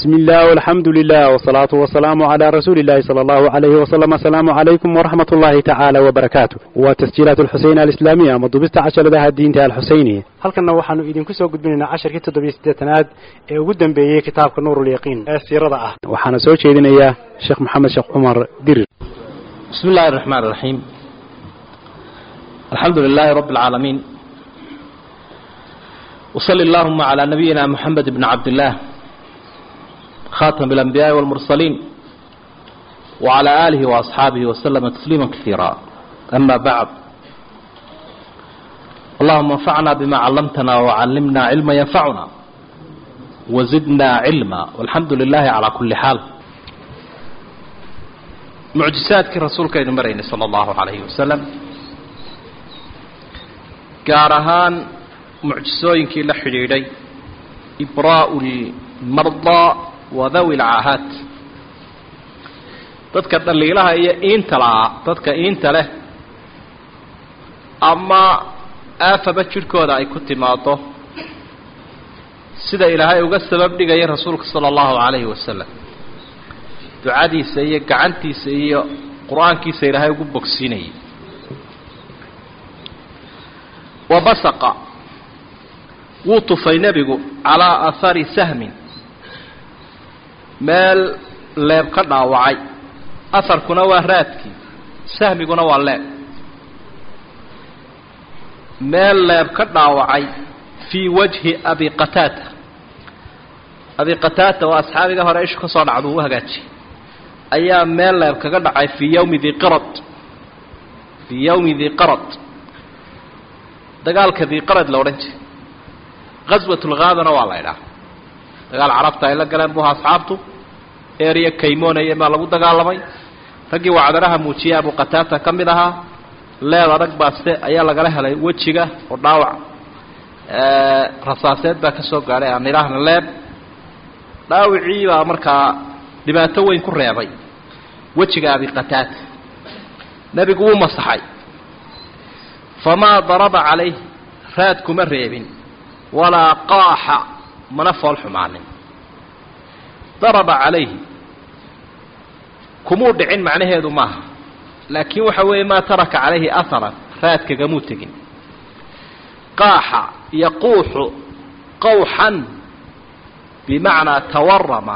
بسم الله والحمد لله والصلاة والسلام على رسول الله صلى الله عليه وسلم السلام عليكم ورحمة الله تعالى وبركاته وتسجيلات الحسين الإسلامية مضبست عشر لها الدين الحسيني halkanna waxaanu idinku soo gudbinaynaa casharkii toddobiyo siddeetanaad ee ugu dambeeyey kitaabka nuurulyaqiin ee siirada ah waxaana soo jeedinayaa sheekh maxamed sheekh cumar dirir بسم الله الرحمن الرحيم الحمد لله رب العالمين وصل اللهم على نبينا محمد بن عبد الله خاتم الأنبياء والمرسلين وعلى آله وأصحابه وسلم تسليما كثيرا أما بعد اللهم انفعنا بما علمتنا وعلمنا علما ينفعنا وزدنا علما والحمد لله على كل حال mucjisaadkii rasuulkaynu maraynay sala allahu calayhi wasalam gaar ahaan mucjisooyinkii la xidhiidhay ibraa'u lmardaa wa dawi lcaahaat dadka dhaliilaha iyo iinta lahaa dadka iinta leh ama aafaba jidhkooda ay ku timaado sida ilaahay uga sabab dhigaya rasuulka sala allahu calayhi wasalam ducadiisa iyo gacantiisa iyo qur-aankiisa ilaahay ugu bogsiinayay wa basaqa wuu tufay nebigu calaa aahari sahmin meel leeb ka dhaawacay aharkuna waa raadkii sahmiguna waa leeb meel leeb ka dhaawacay fii wajhi abi qataata abi qataata waa asxaabiga hore ishu ka soo dhacdu u hagaajiyay ayaa meel leeb kaga dhacay fii yawmi diqarad fii yawmi diqarad dagaalka diqarad la odhan jiray qaswatulghaadana waa la ydhaha dagaal carabta ay la galeen buha asxaabtu ereya kaymoonaya baa lagu dagaalamay raggii wacdaraha muujiyay abu qataata ka mid ahaa leed adag baaste ayaa lagala helay wejiga oo dhaawac rasaaseed baa ka soo gaadhay aan idhaahna leeb dhaawicii baa markaa dhibaato weyn ku reebay wejiga abi qataata nebigu wuu masaxay famaa daraba calayh raad kuma reebin walaa qaaxa mana fool xumaanin daraba calayhi kumuu dhicin macnaheedu maaha laakiin waxa weeye maa taraka calayhi aharan raadkagamuu tegin qaaxa yaquuxu qawxan bimacnaa tawarama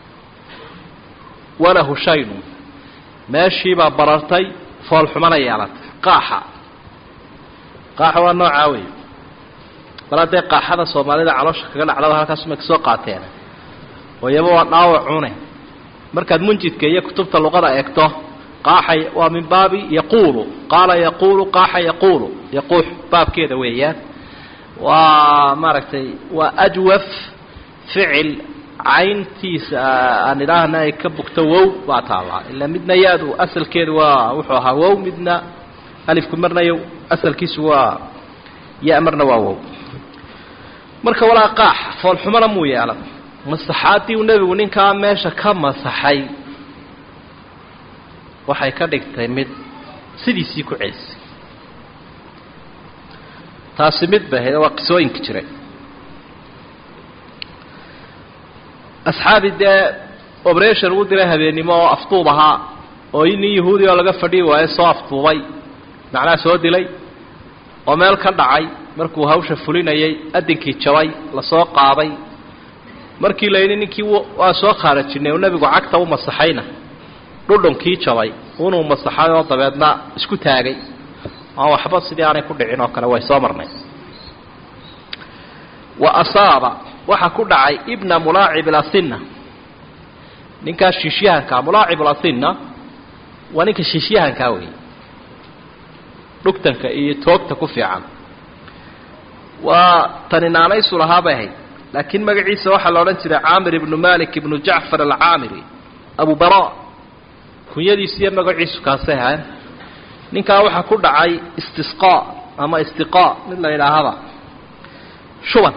walahu shaynu meeshiibaa barartay foolxumana yeelatay qaaxa qaaxa waa noocaa wey bal haddee qaaxada soomaalida caloosha kaga dhacdaba halkaasuma kasoo qaateen oo iyaba waa dhaawacune markaad munjidka iyo kutubta luqada eegto qaaxa waa min baabi yaquulu qaala yaquulu qaaxa yaquulu yaquux baabkeeda weeyaan waa maaragtay waa ajwaf ficil cayntiisa aan idhaahna ay ka bugto wow baa taallaa ilaa midna yaadu asalkeedu waa wuxuu ahaa wow midna alifku marna y asalkiisu waa ya marna waa wow marka walaa qaax foolxumona muu yeelan masaxaaddii uu nebigu ninkaa meesha ka masaxay waxay ka dhigtay mid sidiisii ku celisay taasi mid bay ahayd waa qisooyinka jiray asxaabi dee operation uu diray habeennimo oo afduub ahaa oo nin yahuudi oo laga fadhiyi waayo soo afduubay macnaha soo dilay oo meel ka dhacay markuu hawsha fulinayay adinkii jabay lasoo qaaday markii la yidhi ninkii waa soo khaarajinay oo nebigu cagta u masaxayna dhudhunkii jabay unuu masaxay oo dabeedna isku taagay aan waxba sidii aanay ku dhicin oo kale way soo marnay wa asaaba waxaa ku dhacay ibna mulaacib asinna ninkaas shiishyahankaa mulaacib asinna waa ninka shiishyahankaa wey dhugtanka iyo toogta ku fiican waa tani naanaysu lahaa bay ahayd laakiin magaciisa waxaa la odhan jiray caamir ibnu malik ibnu jacfar alcaamiri abu bara kunyadiisu iyo magaciisu kaasay ahayn ninkaa waxaa ku dhacay istisqaa ama istiqaa mid la yidhaahaba shuban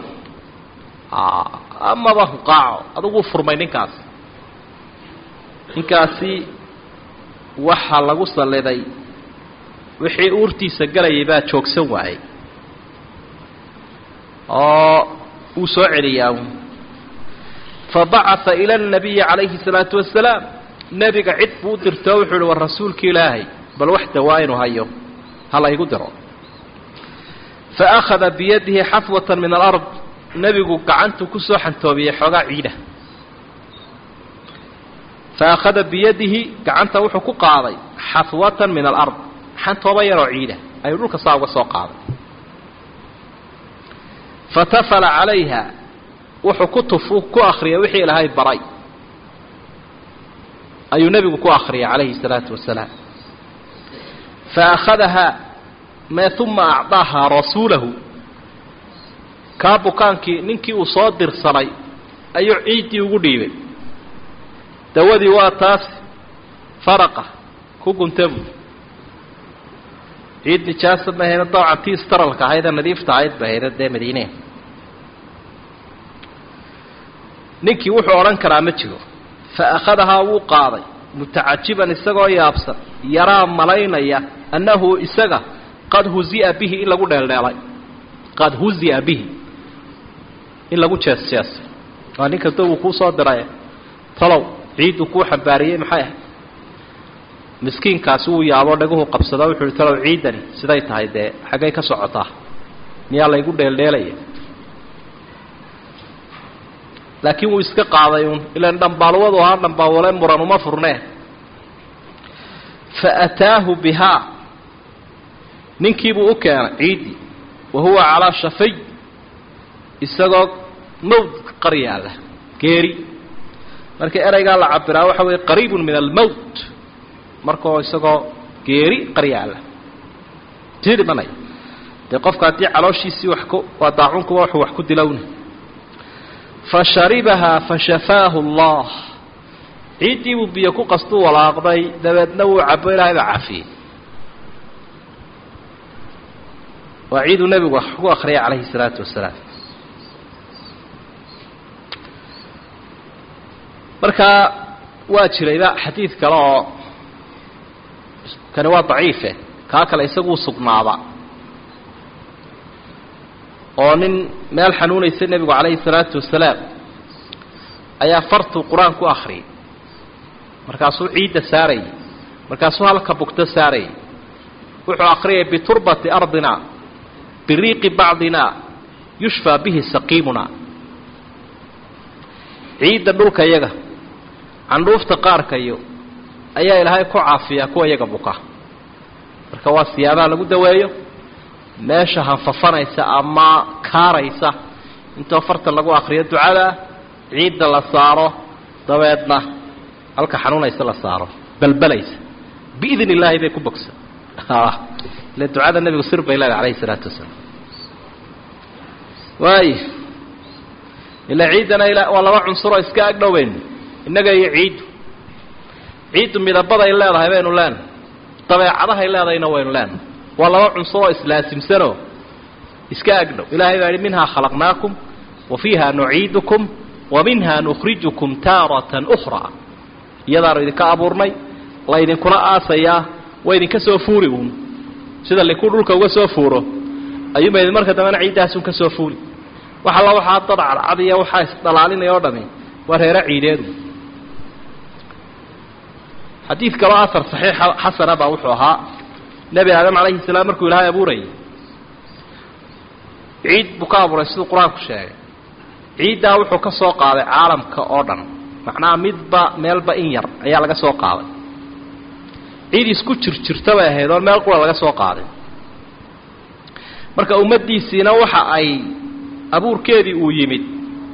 amaba huqaaco adugu furmay ninkaas ninkaasi waxaa lagu salliday wixii uurtiisa galayay baa joogsan waayey oo uu soo celiyaa fabacaa ila nabiyi calayhi salaatu wasalaam nebiga cid buu u dirtoo wuxuu uhi war rasuulka ilaahay bal wax dawaa inuu hayo ha laygu diro faakhada biyadihi xafwatan min alard nebigu gacantuu kusoo xantoobiyey xoogaa ciida faakhada biyadihi gacanta wuxuu ku qaaday xafwatan min alard xantooba yaroo ciida ayuu dhulka saa uga soo qaaday fatafala calayha wuxuu ku tufu ku akriyay wixii ilaahay baray ayuu nebigu ku akriyay calayhi الsalaatu wasalaam faakhadahaa mee uma acdaahaa rasuulahu kaa bukaankii ninkii uu soo dirsanay ayuu ciiddii ugu dhiibay dawadii waa taas faraqa ku guntabu ciid nijaasa ma ahayna dabcan tii staralka ahaydee nadiifta ahayd ba ahayda dee madiine ninkii wuxuu odhan karaa ma jiro fa akhadahaa wuu qaaday mutacajiban isagoo yaabsan yaraa malaynaya annahu isaga qad huzi'a bihi in lagu dheeldheelay qad huzi'a bihi in lagu jees jeesay waa nin kasta wuu kuu soo diray talow ciidduu kuu xambaariyey maxay ahayd miskiinkaasi wuu yaaboo dhaguhu qabsada wuxuu uhi talow ciiddani siday tahay dee xaggay ka socotaa miyaa laygu dheeldheelaya laakiin wuu iska qaaday uun ilaan dhambaalwadu ahaa dhambaalwale muran uma furnee fa ataahu bihaa ninkiibuu u keenay ciiddii wa huwa calaa shafay isagoo mawd qar yaalla geeri marka ereygaa la cabiraa waxa weeye qariibun min almowt markao isagoo geeri qar yaalla sii dhimanaya dee qofka haddii calooshiisii wax ku waa daacunkuba wuxuu wax ku dilowna fasharibahaa fashafaahu allah ciiddii buu biyo ku qastuu walaaqday dabeedna wuu cabo ilaahay baa cafiyey waa ciiduu nebigu wax ku akriyay calayhi salaatu wasalaam markaa waa jirayba xadiid kale oo kani waa daciife kaa kale isaguu sugnaaba oo nin meel xanuunaysa nebigu calayhi salaatu wasalaam ayaa fartuu qur-aan ku akriyay markaasuu ciidda saarayay markaasuu halka bugto saarayay wuxuu akriyay biturbati ardina biriiqi bacdina yushfaa bihi saqiimuna ciidda dhulka yaga candhuufta qaarkayo ayaa ilaahay ku caafiyaa kuwa yaga buka marka waa siyaabaha lagu daweeyo meesha hanfafanaysa ama kaaraysa intoo farta lagu akriyo ducada ciidda la saaro dabeedna halka xanuunaysa la saaro balbalaysa biidn illaahi bay ku bogsa ile ducada nebigu sir bay leedahay alayhi isalaatu wasalaam waay ilaa ciiddana ila waa laba cunsuroo iska agdhoweyn innaga iyo ciiddu ciiddu midabaday leedahay baynu leenahay dabeecadahay leedahayna waynu leenahay waa laba cunsur oo islaasimsanoo iska agdhow ilaahay baa yihi minhaa khalaqnaakum wa fiiha nuciidukum wa minha nukhrijukum taaratan ukhraa iyadaanu idinka abuurnay laydinkuna aasayaa waa idinka soo fuuri uun sida liku dhulka uga soo fuuro ayuunba idin marka dambena ciiddaasun ka soo fuuri wax alla waxaa dad cadcadiya waxaa isdhalaalinaya o dhami waa reero ciideedu xadiid kaloo asar saxiixa xasana baa wuxuu ahaa nebi aadam calayhi salaam markuu ilaahay abuurayay ciid buu ka abuuray siduu qur-aanku sheegay ciiddaa wuxuu ka soo qaaday caalamka oo dhan macnaha midba meelba in yar ayaa laga soo qaaday ciid isku jirjirta bay ahayd oo meel qura laga soo qaaday marka ummaddiisiina waxa ay abuurkeedii uu yimid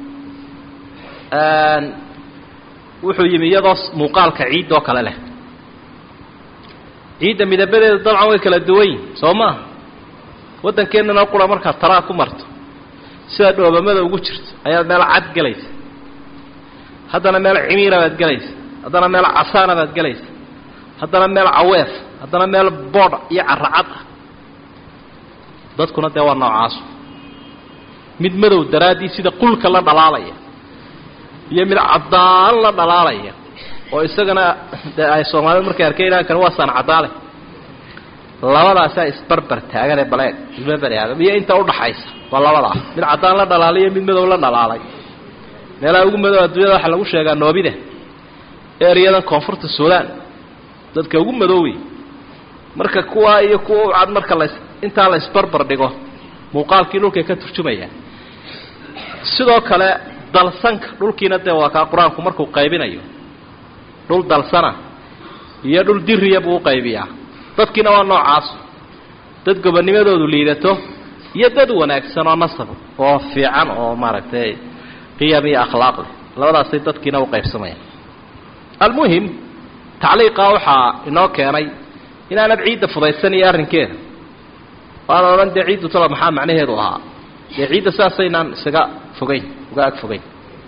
wuxuu yimi iyadoo muuqaalka ciiddoo kale leh ciidda midabadeeda dabcan way kala duwan yihin soo maaha waddankeennana qura markaad taraa ku marto sida dhoobamada ugu jirto ayaad meel cad gelaysa haddana meel cimiira baad gelaysa haddana meel casaana baad gelaysa haddana meel caweef haddana meel boodh iyo caracad ah dadkuna dee waa noocaasu mid madow daraaddii sida qulka la dhalaalaya iyo mid caddaan la dhalaalaya oo isagana dee ay soomaalidu markay arkeen ilaankan waa saan caddaale labadaasaa isbarbar taagane baleeg ilma bani aadam iyo inta udhaxaysa waa labadaa mid caddaan la dhalaalayo mid madow la dhalaalay meelaha ugu madow adduunyada waxaa lagu sheegaa noobida ereyadan koonfurta suudaan dadka ugu madoowey marka kuwaa iyo kuwa u cad marka las intaa la isbarbar dhigo muuqaalkii dhulkay ka turjumayaan sidoo kale dalsanka dhulkiina dee waa kaa qur-aanku markuu qaybinayo dhul dalsana iyo dhul diriya buu u qaybiyaa dadkiina waa noocaas dad gobonimadoodu liidato iyo dad wanaagsan oo nasab oo fiican oo maaragtay qiyam iyo akhlaaq leh labadaasay dadkiina u qaybsamayaan almuhim tacliiqaa waxaa inoo keenay inaanad ciidda fudaysan iyo arrinkeeda waana odhan dee ciiddu talo maxaa macnaheedu ahaa dee ciidda saasaynaan isaga fogeyn uga ag fogeyn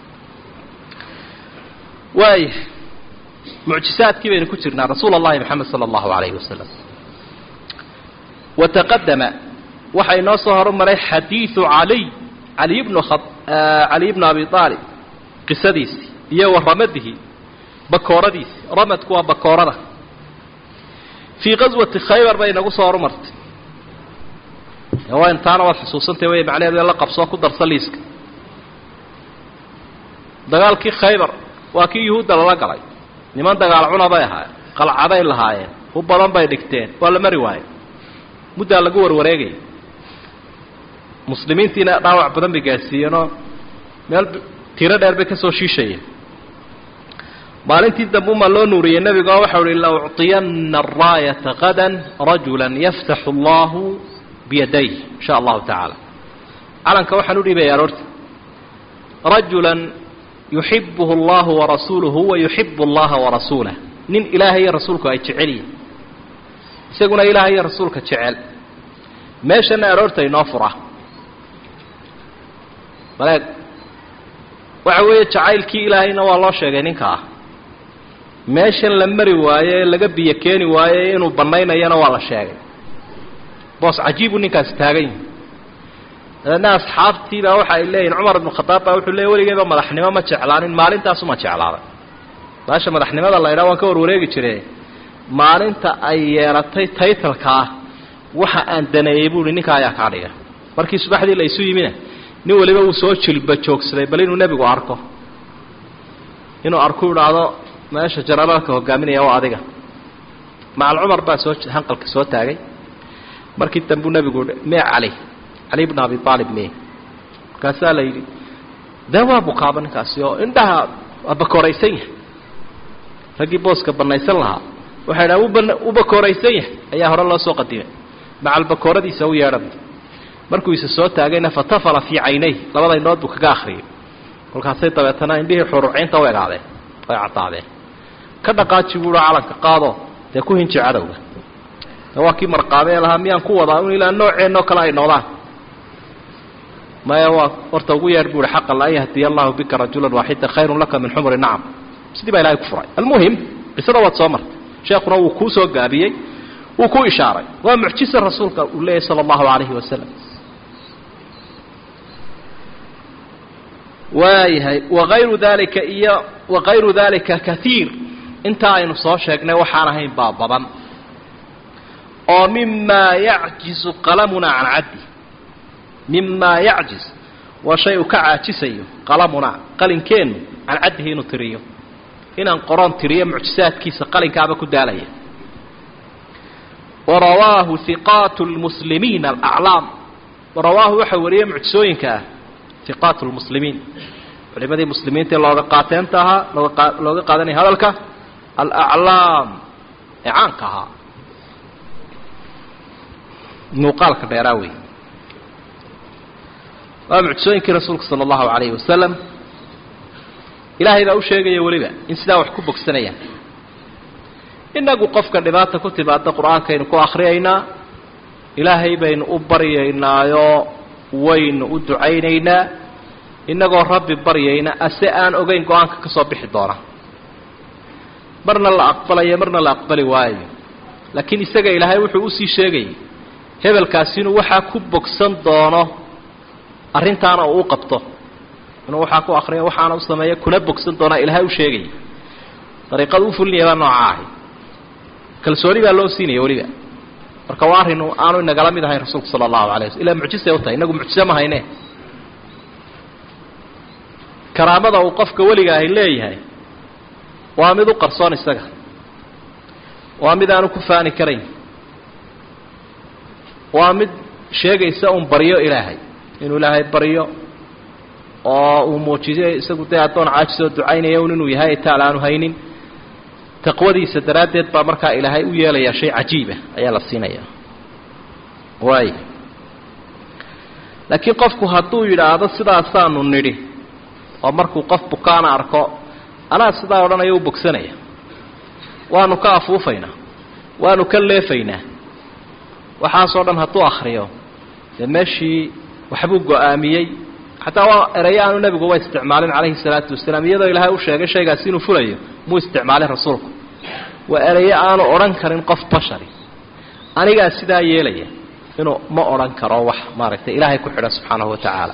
waaya mucjisaadkii baynu ku jirnaa rasuul اllahi moxamed salى اllahu alayhi wasalam wataqadama waxaa inoo soo horumaray xadiidu caliy ali bnu caliy bnu abi aalib qisadiisii iyo wa ramadihi bakooradiisi ramadku waa bakoorada fii qaswati khaybar bay inagu soo horumartay waa intaana waad xusuusantay wey macnaheedu la qabsoo ku darsa liiska dagaalkii khaybar waa kii yuhuudda lala galay niman dagaal cuna bay ahaayeen qalcaday lahaayeen u badan bay dhigteen waa la mari waaye muddaa lagu warwareegaya muslimiintiina dhaawac badan bay gaadsiiyeenoo meel tiro dheer bay ka soo shiishayeen maalintii dambe umaa loo nuuriyey nebigo waxau uhi la ucطiyanna araayata qadan rajula yaftaxu allahu biyaday in sha allahu tacaala calanka waxaan u dhiibaya aroorta rajulan yuxibuhu allahu warasuuluhu wa yuxibu allaha warasuulah nin ilaahay iyo rasuulku ay jecel yihin isaguna ilaahay iyo rasuulka jecel meeshana aroorta inoo fura maleeg waxa weeye jacaylkii ilaahayna waa loo sheegay ninka ah meeshan la mari waaye ee laga biyo keeni waaye inuu bannaynayana waa la sheegay boos cajiibuu ninkaasi taagan yahi dabeedna asxaabtiibaa waxa ay leeyihin cumar ibnu khadaab baa wuxuu leeyay weligeyba madaxnimo ma jeclaanin maalintaasuma jeclaaday baasha madaxnimada la ydhaha waan ka warwareegi jire maalinta ay yeelatay taytalka ah waxa aan daneeyey buuhi ninka ayaa kaa dhiga markii subaxdii la isu yimina nin waliba uu soo jilba joogsaday bal inuu nebigu arko inuu arku idhaahdo meesha janaraalka hogaaminaya waa adiga macal cumar baa soo hanqalka soo taagay markii dambuu nebigu mee cali cali bna abi aalib mee markaasaa la yidhi dee waa bukaaba ninkaasi oo indhaha waa bakooraysan yahay raggii booska banaysan lahaa waxay dhaha uba u bakooraysan yahay ayaa hore loo soo qadimay macal bakooradiisa u yeedhan markuu isa soo taagayna fatafala fii caynay labada indhood buu kaga akriyay kolkaasay dabeetana indhihii xuruuciinta u egaadeen ay caddaadeen ka dhaqaaji buuha calanka qaado dee ku hinji cadowga waa kii marqaame ee lahaa miyaan ku wadaa in ilaa nooceenoo kale ay noqdaan maya waa horta ugu yeedh buuhi xaqa la an yahdiya allahu bika rajulan waaxida khayrun laka min xumri nacam sidii baa ilahay ku furay almuhim qisada waad soo martay sheekuna wuu kuu soo gaabiyey wuu ku ishaaray waa mucjisa rasuulka uu leeyahy sala allahu calayhi wasalam waayahay wagayru dalika iyo wagayru dalika kaiir intaa aynu soo sheegnay waxaan ahayn baa badan oo mimaa yacjizu qalamuna can caddi mimaa yacjiz waa shay uu ka caajisayo qalamuna qalinkeennu can caddihi inuu tiriyo inaan qoroon tiriyo mucjisaadkiisa qalinkaaba ku daalaya warawaahu hiqaatu lmuslimiina alaclaam warawaahu waxaa wariyey mucjisooyinka ah hiqaatu lmuslimiin culimadii muslimiinta ee looga qaateenta ahaa looga looga qaadanaya hadalka alaclaam ee caanka ahaa muuqaalka dheeraa wey waa mucjisooyinkii rasuulka sala allahu calayhi wasalam ilaahay baa u sheegaya weliba in sidaa wax ku bogsanayaan innagu qofka dhibaata ku timaada qur-aankaynu ku akhriyaynaa ilaahay baynu u baryaynaayoo waynu u ducaynaynaa innagoo rabbi baryayna ase aan ogeyn go-aanka ka soo bixi doona marna la aqbalayo marna la aqbali waayo laakiin isaga ilaahay wuxuu usii sheegayay hebelkaasi inuu waxaa ku bogsan doono arrintaana uu u qabto inuu waxaa ku akriya waxaana u sameeya kuna bogsan doonaa ilaahay u sheegaya dariiqada u fulinaya baa nooca ahay kalsooni baa loo siinaya weliba marka waa arrin aanu inagala mid ahayn rasuulku sala allahu alay waslm ilaa mucjisay u tahay inagu mucjize ma hayne karaamada uu qofka weliga ahi leeyahay waa mid u qarsoon isaga waa mid aanu ku faani karayn waa mid sheegaysa un baryo ilaahay inuu ilaahay baryo oo uu muujiyo isagu dee addoon caajisoo ducaynaya un inuu yahay itaal aanu haynin taqwadiisa daraaddeed baa markaa ilaahay u yeelayaa shay cajiiba ayaa la siinayaa waay laakiin qofku hadduu yidhaahdo sidaasaanu nidhi oo markuu qof bukaana arko anaa sidaa odhanaya u bogsanaya waanu ka afuufaynaa waanu ka leefaynaa waxaasoo dhan hadduu akhriyo dee meeshii waxbuu go-aamiyey xataa waa erayo aanu nebiguba isticmaalin calayhi salaatu wasalaam iyadoo ilaahay u sheegay shaygaasi inuu fulayo muu isticmaalin rasuulku waa erayo aanu odhan karin qof bashari anigaa sidaa yeelaya inuu ma odhan karo wax maaragtay ilaahay ku xidha subxaanahu wa tacaala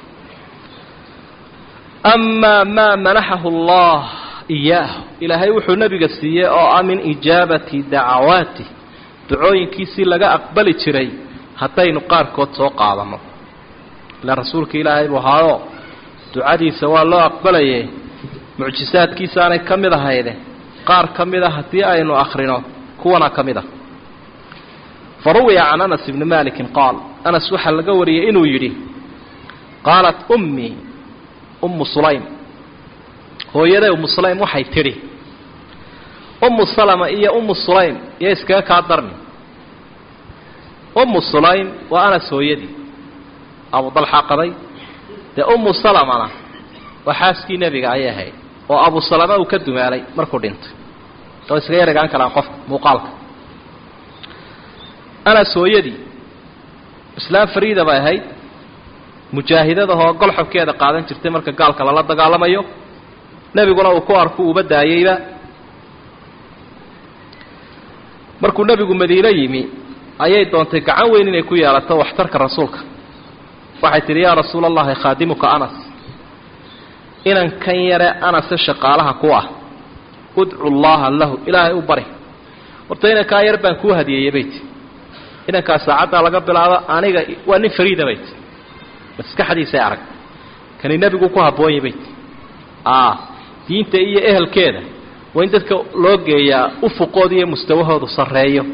amaa maa manaxahu allah iyaahu ilaahay wuxuu nebiga siiyey oo ah min ijaabati dacawaati ducooyinkiisii laga aqbali jiray haddaynu qaarkood soo qaadanno ila rasuulka ilaahay buu ahaayo ducadiisa waa loo aqbalayay mucjisaadkiisaanay ka mid ahayde qaar ka mid a haddii aynu akhrino kuwana ka mid ah fa ruwiya can anas ibni malikin qaal anas waxaa laga wariyey inuu yidhi qaalat ummii ummu sulaym hooyaday ummu sulaym waxay tidhi ummu salama iyo ummu sulaym iyo iskaga kaa darni ummu sulaym waa anas hooyadii abu dalxa qaday dee ummu salamana waa xaaskii nebiga ayay ahayd oo abu salama uu ka dumaalay markuu dhintay oo iskaga yaregaan karaan qofka muuqaalka anas hooyadii islaam fariida bay ahayd mujaahidadahoo golxobkeeda qaadan jirtay marka gaalka lala dagaalamayo nebiguna uu ku arku uba daayeyba markuu nebigu madiine yimi ayay doontay gacan weyn inay ku yeelato waxtarka rasuulka waxay tidhi yaa rasuula allahi khaadimuka anas inan kan yare anase shaqaalaha ku ah udcu llaha lahu ilaahay u bari horta inankaa yar baan kuu hadiyeeyey bay ti inankaa saacaddaa laga bilaabo aniga waa nin fariida bay ti maskaxdiisay arag kani nebigu ku habboon yay bay ti diinta iyo ehelkeeda waa in dadka loo geeyaa ufuqooda iyo mustawahoodu sarreeyo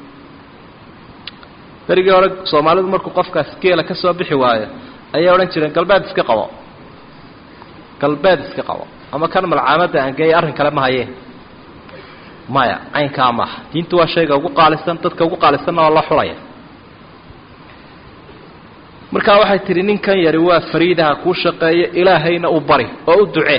berigii hore soomaalidu markuu qofkaas geela ka soo bixi waayo ayay odhan jireen galbeed iska qabo galbeed iska qabo ama kan malcaamadda aan geeya arrin kale ma hayeen maya caynkaa maaha diintu waa shayga ugu qaalisan dadka ugu qaalisanna waa la xulaya markaa waxay tidhi ninkan yari waa fariidaha kuu shaqeeyo ilaahayna u bari oo u ducee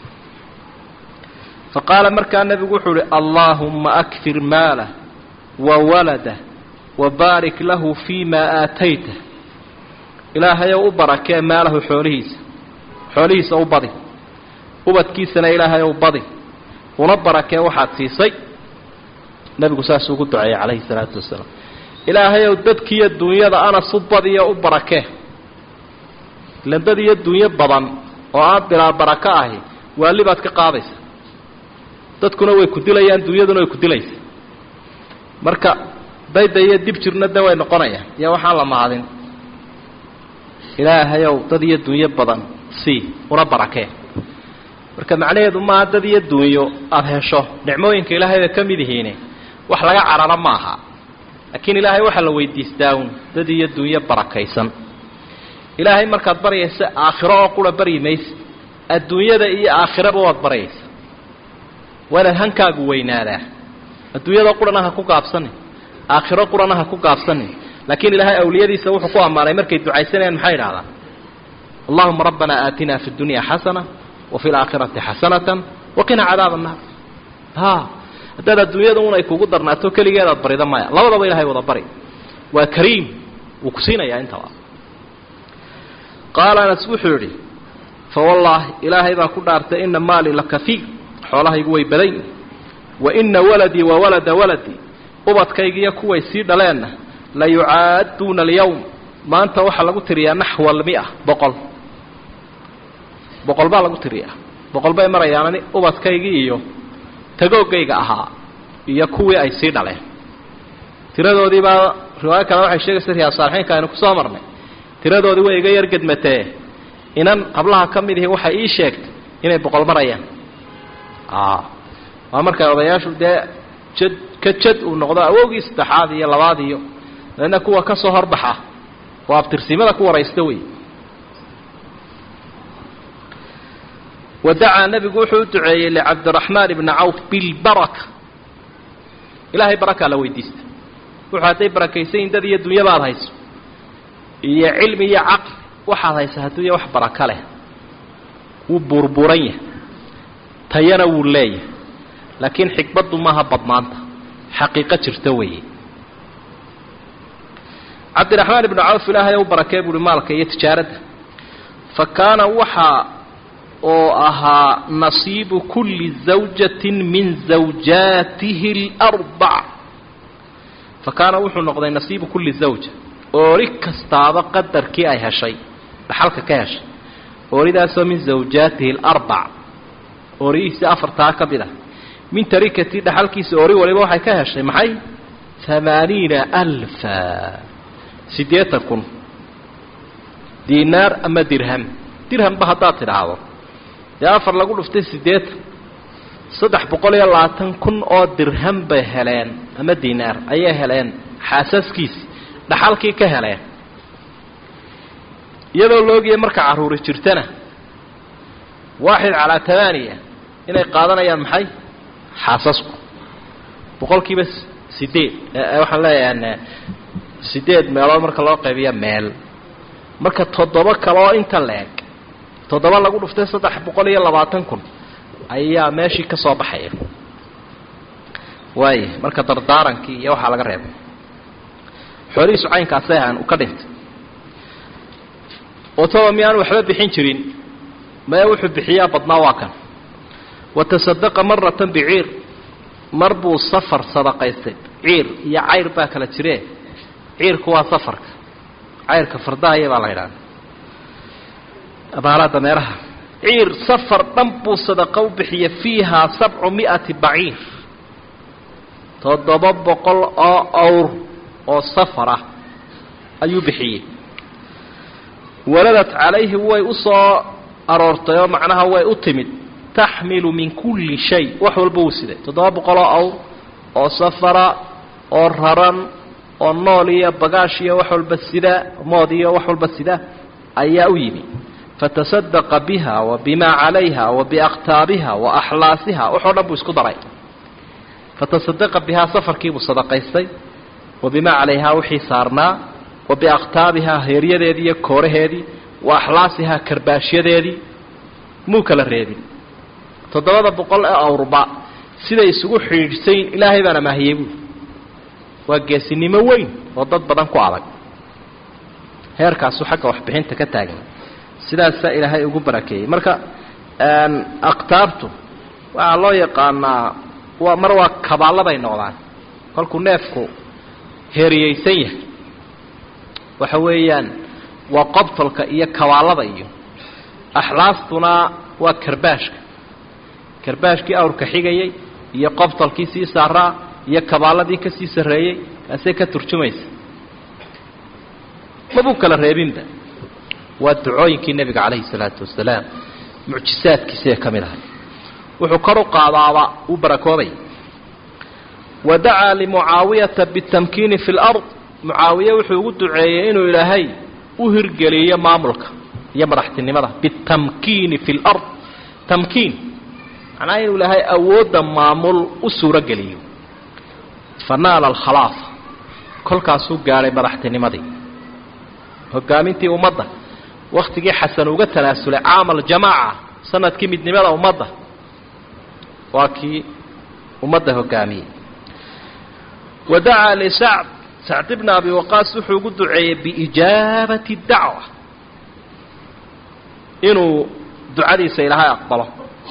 fa qaala markaa nebigu wuxuu uhi allaahumma akfir maalah wa waladah wabaarik lahu fii maa aatayta ilaahayow u barakee maalahu xoolihiisa xoolihiisa u badi ubadkiisana ilaahayow badi una barakee waxaad siisay nebigu saasuu ugu duceeyey calayhi salaatu wasalaam ilaahayow dadkiiyo dunyada anas u badiyo u barakee ilan dad iyo dunyo badan oo aan bilaa barako ahi waali baad ka qaadaysa dadkuna way ku dilayaan dunyaduna way ku dilaysa marka dayda iyo dib jirna de way noqonayaan iyo waxaan la mahadin ilaahayow dad iyo dunyo badan sii una barakee marka macnaheedu maaha dad iyo dunyo aada hesho nicmooyinka ilaahay bay ka mid yihiine wax laga cararo ma aha laakiin ilaahay waxaa la weydiistaa un dad iyo dunyo barakaysan ilaahay markaad baryaysa aakhiro oo qura baryi maysa adduunyada iyo aakhiraba waad baryaysa waa inaad hankaagu weynaadaa adduunyada qurana ha ku gaabsanin aakhiro qurana ha ku gaabsanin laakiin ilaahay awliyadiisa wuxuu ku ammaanay markay ducaysanayaan maxay idhahdaan allahuma rabbana aatina fi dunya xasana wa fi laakhirati xasanatan waqina cadaaba annaar ha haddaad adduunyada un ay kugu darnaato keligeedaad barida maya labadaba ilahay wada bari waa kariim wuu ku siinayaa intaba qaala anas wuxuu yidhi fa wallaahi ilaahay baa ku dhaartay ina maali la kafiir xoolahaygu way badan wa ina waladii wa walada waladii ubadkaygiiyo kuway sii dhaleenna la yucaaduuna alyawm maanta waxaa lagu tiriyaa naxwa almia boqol boqol baa lagu tiriyaa boqol bay marayaanani ubadkaygii iyo tagoogayga ahaa iyo kuwii ay sii dhaleen tiradoodii baa riwaayo kale waxay sheegaysa riyaa saalixiinka aynu kusoo marnay tiradoodii way iga yar gedmatee inan hablaha ka mid ihi waxay ii sheegtay inay boqol marayaan waa markay odayaashu dee jad ka jad uu noqdo awowgii saddexaad iyo labaad iyo dabeedna kuwa ka soo horbaxa waa abtirsimada ku waraysta wey wadacaa nebigu wuxuu u duceeyey licabdiraxmaan ibni cawf bilbaraka ilaahay barakaa la weydiista wuxuu hadday barakaysayin dad iyo dunyadaad hayso iyo cilmi iyo caqli waxaad haysa hadduuya wax baraka leh wuu buurbuuran yahay tayana wuu leeyahay laakiin xikmaddu maaha badnaanta xaqiiqo jirta weeye cabdiraxmaan ibnu cawf ilaahay u barakee buuhi maalka iyo tijaaradda fa kaana waxaa oo ahaa nasiibu kulli zawjatin min zawjaatihi اlarbac fa kaana wuxuu noqday nasiibu kulli zawja oori kastaaba qadarkii ay heshay dhaxalka ka heshay ooridaasoo min zawjaatihi اlarbac oorihiisi afartaa ka mid ah min tarikatii dhaxalkiisa oori waliba waxay ka heshay maxay amaaniina alfa siddeetan kun diinaar ama dirham dirhamba haddaad tidhaahdo dee afar lagu dhuftay siddeetan saddex boqol iyo labaatan kun oo dirham bay heleen ama diinaar ayay heleen xaasaskiisi dhaxalkii ka heleen iyadoo laogaya marka carruuri jirtana waaxid calaa tamaaniya inay qaadanayaan maxay xaasasku boqolkiiba sideed waxaan leeyahay sideed meelood marka loo qaybiya meel marka toddoba kale oo inta la-eg toddoba lagu dhuftay saddex boqol iyo labaatan kun ayaa meeshii ka soo baxaya waaya marka dardaarankii iyo waxaa laga reebay xoolihiisu caynkaasay ahaan u ka dhintay otoba miyaanu waxba bixin jirin maya wuxuu bixiyaa badnaa waa kan watasadaqa maratan biciir mar buu safar sadaqaystay ciir iyo cayr baa kala jiree ciirku waa safarka cayrka fardahaya baa la yidhahda abaaraha dameeraha ciir safar dhan buu sadaqo u bixiyey fiihaa sabcu mi'ati baciir toddoba boqol oo awr oo safar ah ayuu bixiyey waladat calayhi way u soo aroortay oo macnaha way u timid taxmilu min kulli shay wax walba uu siday toddoba boqoloo awr oo safara oo raran oo nool iyo bagaash iyo wax walba sida mood iyo wax walba sida ayaa u yimi fatasadaqa biha wa bimaa calayha wa biaktaabiha wa axlaasiha waxoo dhan buu isku daray fatasadaqa bihaa safarkiibuu sadaqaystay wa bimaa calayhaa wixii saarnaa wa biaktaabihaa heeryadeedii iyo kooraheedii wa axlaasihaa karbaashyadeedii muu kala reebin toddobada boqol ee awrba siday isugu xidhiidhsayn ilaahay baana maahiyey buuli waa geesinimo weyn oo dad badan ku adag heerkaasu xagga waxbixinta ka taagan sidaasaa ilaahay ugu barakeeyey marka aktaabtu waxaa loo yaqaanaa waa mar waa kabaaladay noqdaan kolkuu neefku heeriyeysan yahay waxa weeyaan waa qobtolka iyo kabaalada iyo axlaastuna waa karbaashka karbaashkii awrka xigayay iyo qobtolkii sii saaraa iyo kabaaladii ka sii sarreeyey kaasay ka turjumaysa mabuu kala reebinba waa ducooyinkii nebiga calayhi salaatu wasalaam mucjisaadkiisay ka mid ahay wuxuu kor u qaadaaba uu barakoobay wa dacaa limucaawiyata bitamkiini fi lard mucaawiye wuxuu ugu duceeyey inuu ilaahay u hirgeliyo maamulka iyo madaxtinimada bitamkiini fi lard tamkiin macnaha inuu ilaahay awoodda maamul u suuro geliyo fa naala alkhalaafa kolkaasuu gaadhay madaxtinimadii hogaamintii ummadda wakhtigii xasan uga tanaasulay caama aljamaaca sanadkii midnimada ummadda waa kii ummadda hogaamiyey wa dacaa lisacd sacd bna abi waqaas wuxuu ugu duceeyey biijaabati dacwa inuu ducadiisa ilaahay aqbalo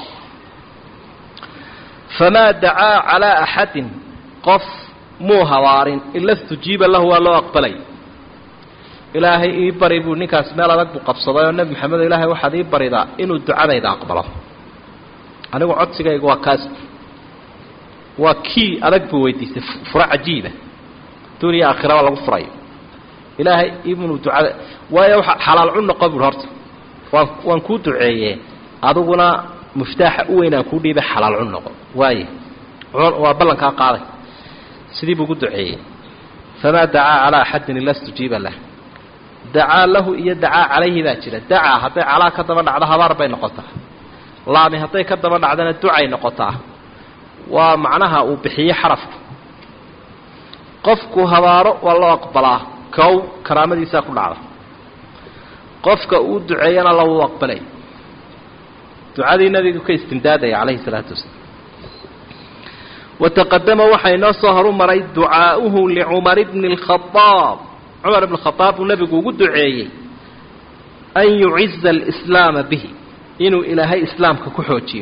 famaa dacaa calaa axadin qof muu habaarin ila istujiiba lahu waa loo aqbalay ilaahay ii bari buu ninkaas meel adag buu qabsaday oo nebi maxamedo ilaahay waxaad ii baridaa inuu ducadayda aqbalo anigu codsigayga waa kaas waa kii adag buu weydiistay furo cajiiba duuniya aakhiraba lagu furayo ilaahay inuu ducada waayo waa xalaal cun noqo bui horta waan waan kuu duceeye adiguna muftaaxa u weyn aan kuu dhiibay xalaal cun noqo waaye waa ballankaa qaaday sidii buu ugu duceeyey famaa dacaa calaa axadin ila stujiiba lah dacaa lahu iyo dacaa calayhi baa jira dacaa hadday calaa ka daba dhacdo habaar bay noqotaa laami hadday ka daba dhacdana ducay noqotaa waa macnaha uu bixiye xarafku qofku habaaro waa loo aqbalaa kow karaamadiisaa ku dhacda qofka uu duceeyana lawuu aqbalay ducadii nabigu ka istimdaadaya calayhi salaatu wasalaam wataqadama waxaa inoo soo horu maray ducaa'uhu licumar bni اlkhadaab cumar ibn khadaab buu nebigu ugu duceeyey an yuciza alislaama bihi inuu ilaahay islaamka ku xoojiyo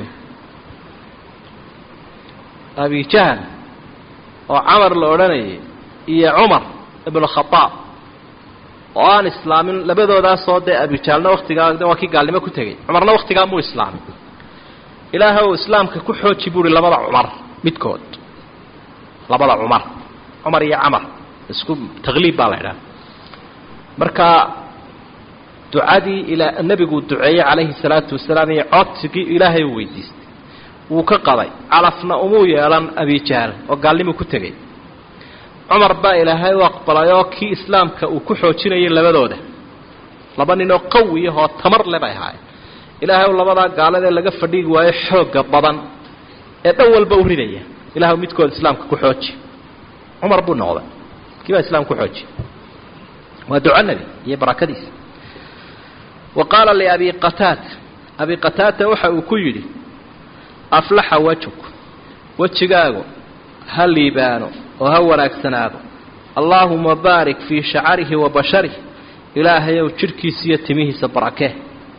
abijahl oo camar la odhanayay iyo cumar ibnu khadaab oo aan islaamin labadoodaasoo dee abijaalna waktigaa waa kii gaalnimo ku tegey cumarna waktigaa muu islaamin ilaahay ou islaamka ku xooji buuhi labada cumar midkood labada cumar cumar iyo camar isku taqliib baa la idhaha marka ducadii ilaa nebiguu duceeyey calayhi salaatu wasalaam iyo codsigii ilaahay uu weydiistay wuu ka qaday calafna umuu yeelan abijahl oo gaalnimuu ku tegey cumar baa ilaahay u aqbalay oo kii islaamka uu ku xoojinayay labadooda laba ninoo qawiyahoo tamar le bay ahaayeen ilaahay u labadaa gaaladee laga fadhiigi waayo xoogga badan ee dhan walba u ridaya ilahay midkood islaamka ku xooji cumar buu noqday kii baa islaamka ku xooji waa duco nebi iyo barakadiisa wa qaala liabi qataata abi qataata waxa uu ku yidhi aflaxa wajhuk wejigaagu ha liibaano oo ha wanaagsanaado allaahuma baarik fii shacarihi wa basharih ilaahayow jidhkiisa iyo timihiisa barakee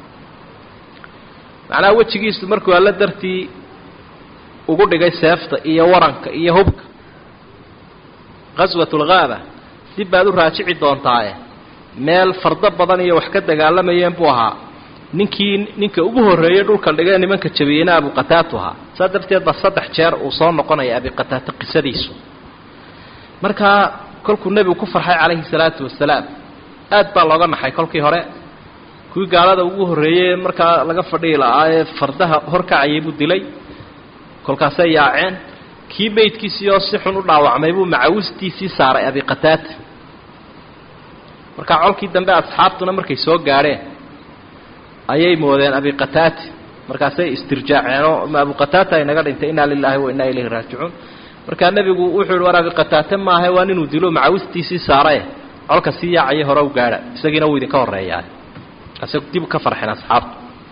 macnaha wejigiisu markuu alla dartii ugu dhigay seefta iyo waranka iyo hubka qaswat lghaaba dib baad u raajici doontaaye meel fardo badan iyo wax ka dagaalamayeen buu ahaa ninkii ninka ugu horreeyey dhulka dhigee nimanka jabiyeyna abuqataatu ahaa saa darteed ba saddex jeer uu soo noqonaya abiqataato qisadiisu markaa kolkuu nebigu ku farxay calayhi salaatu wasalaam aad baa looga naxay kolkii hore kuwii gaalada ugu horreeyey markaa laga fadhihi lahaa ee fardaha horkacayay buu dilay kolkaasay yaaceen kii meydkiisii oo si xun u dhaawacmay buu macawistiisii saaray abiqataata markaa colkii dambe asxaabtuna markay soo gaadheen ayay moodeen abiqataati markaasay istirjaaceenoo ma abuqataata inaga dhintay innaa lilaahi wa innaa ilayhi raajicuun markaa nebigu wuxuu yihi war abiqataate maaha waa ninuu dilo macawistiisii saarae colka sii yaacaya hore u gaadha isagiina wuu idinka horreeyaa ase dib ka farxeen asxaabtu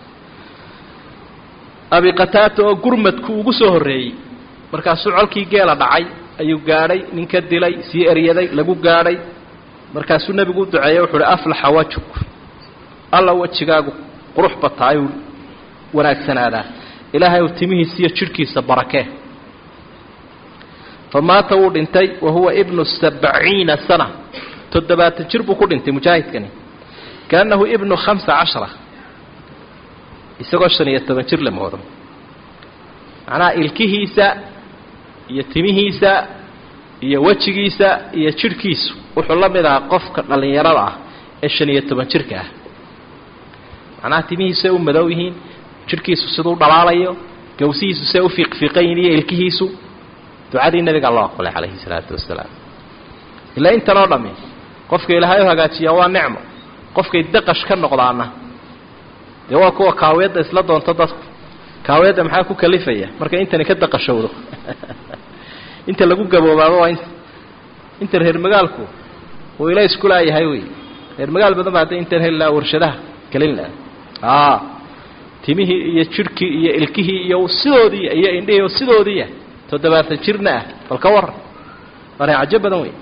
abiqataata oo gurmadku ugu soo horreeyey markaasuu colkii geela dhacay ayuu gaadhay ninka dilay sii eryaday lagu gaadhay markaasuu nebigu u duceeyey wuxuu uhi aflaxa wajhuk alla wejigaagu qurux bataayuu wanaagsanaadaa ilaahay uu timihiisa iyo jidhkiisa barakee fa maata wuu dhintay wa huwa ibnu sabciina sana toddobaatan jir buu ku dhintay mujaahidkani kaannahu ibnu khamsa cashara isagoo shan iyo toban jir la moodo macnaha ilkihiisa iyo timihiisa iyo wejigiisa iyo jidhkiisu wuxuu la mid ahaa qofka dhallinyarada ah ee shan iyo toban jirka ah macnaha timihiisu say u madow yihiin jidhkiisu siduu dhalaalayo gawsihiisu say u fiiqfiiqan yihin iyo ilkihiisu ducadii nabigaa loo aqbalay calayhi salaatu wasalaam ilaa intan oo dhammi qofka ilaahay u hagaajiyaa waa nicmo qofkay daqash ka noqdaana dee waa kuwa kaawiyadda isla doonto dadku kaawiyadda maxaa ku kalifaya marka intani ka daqashowdo inta lagu gaboobaaba waa inta inta reer magaalku uu ila isku laayahay wey reer magaal badan ba hadday intan heli lahaa warshadaha kelin laha a timihii iyo jidhkii iyo ilkihii iyo sidoodii iyo indhihii sidoodiia toddobaatan jirna ah bal ka waran waa cajo badan wey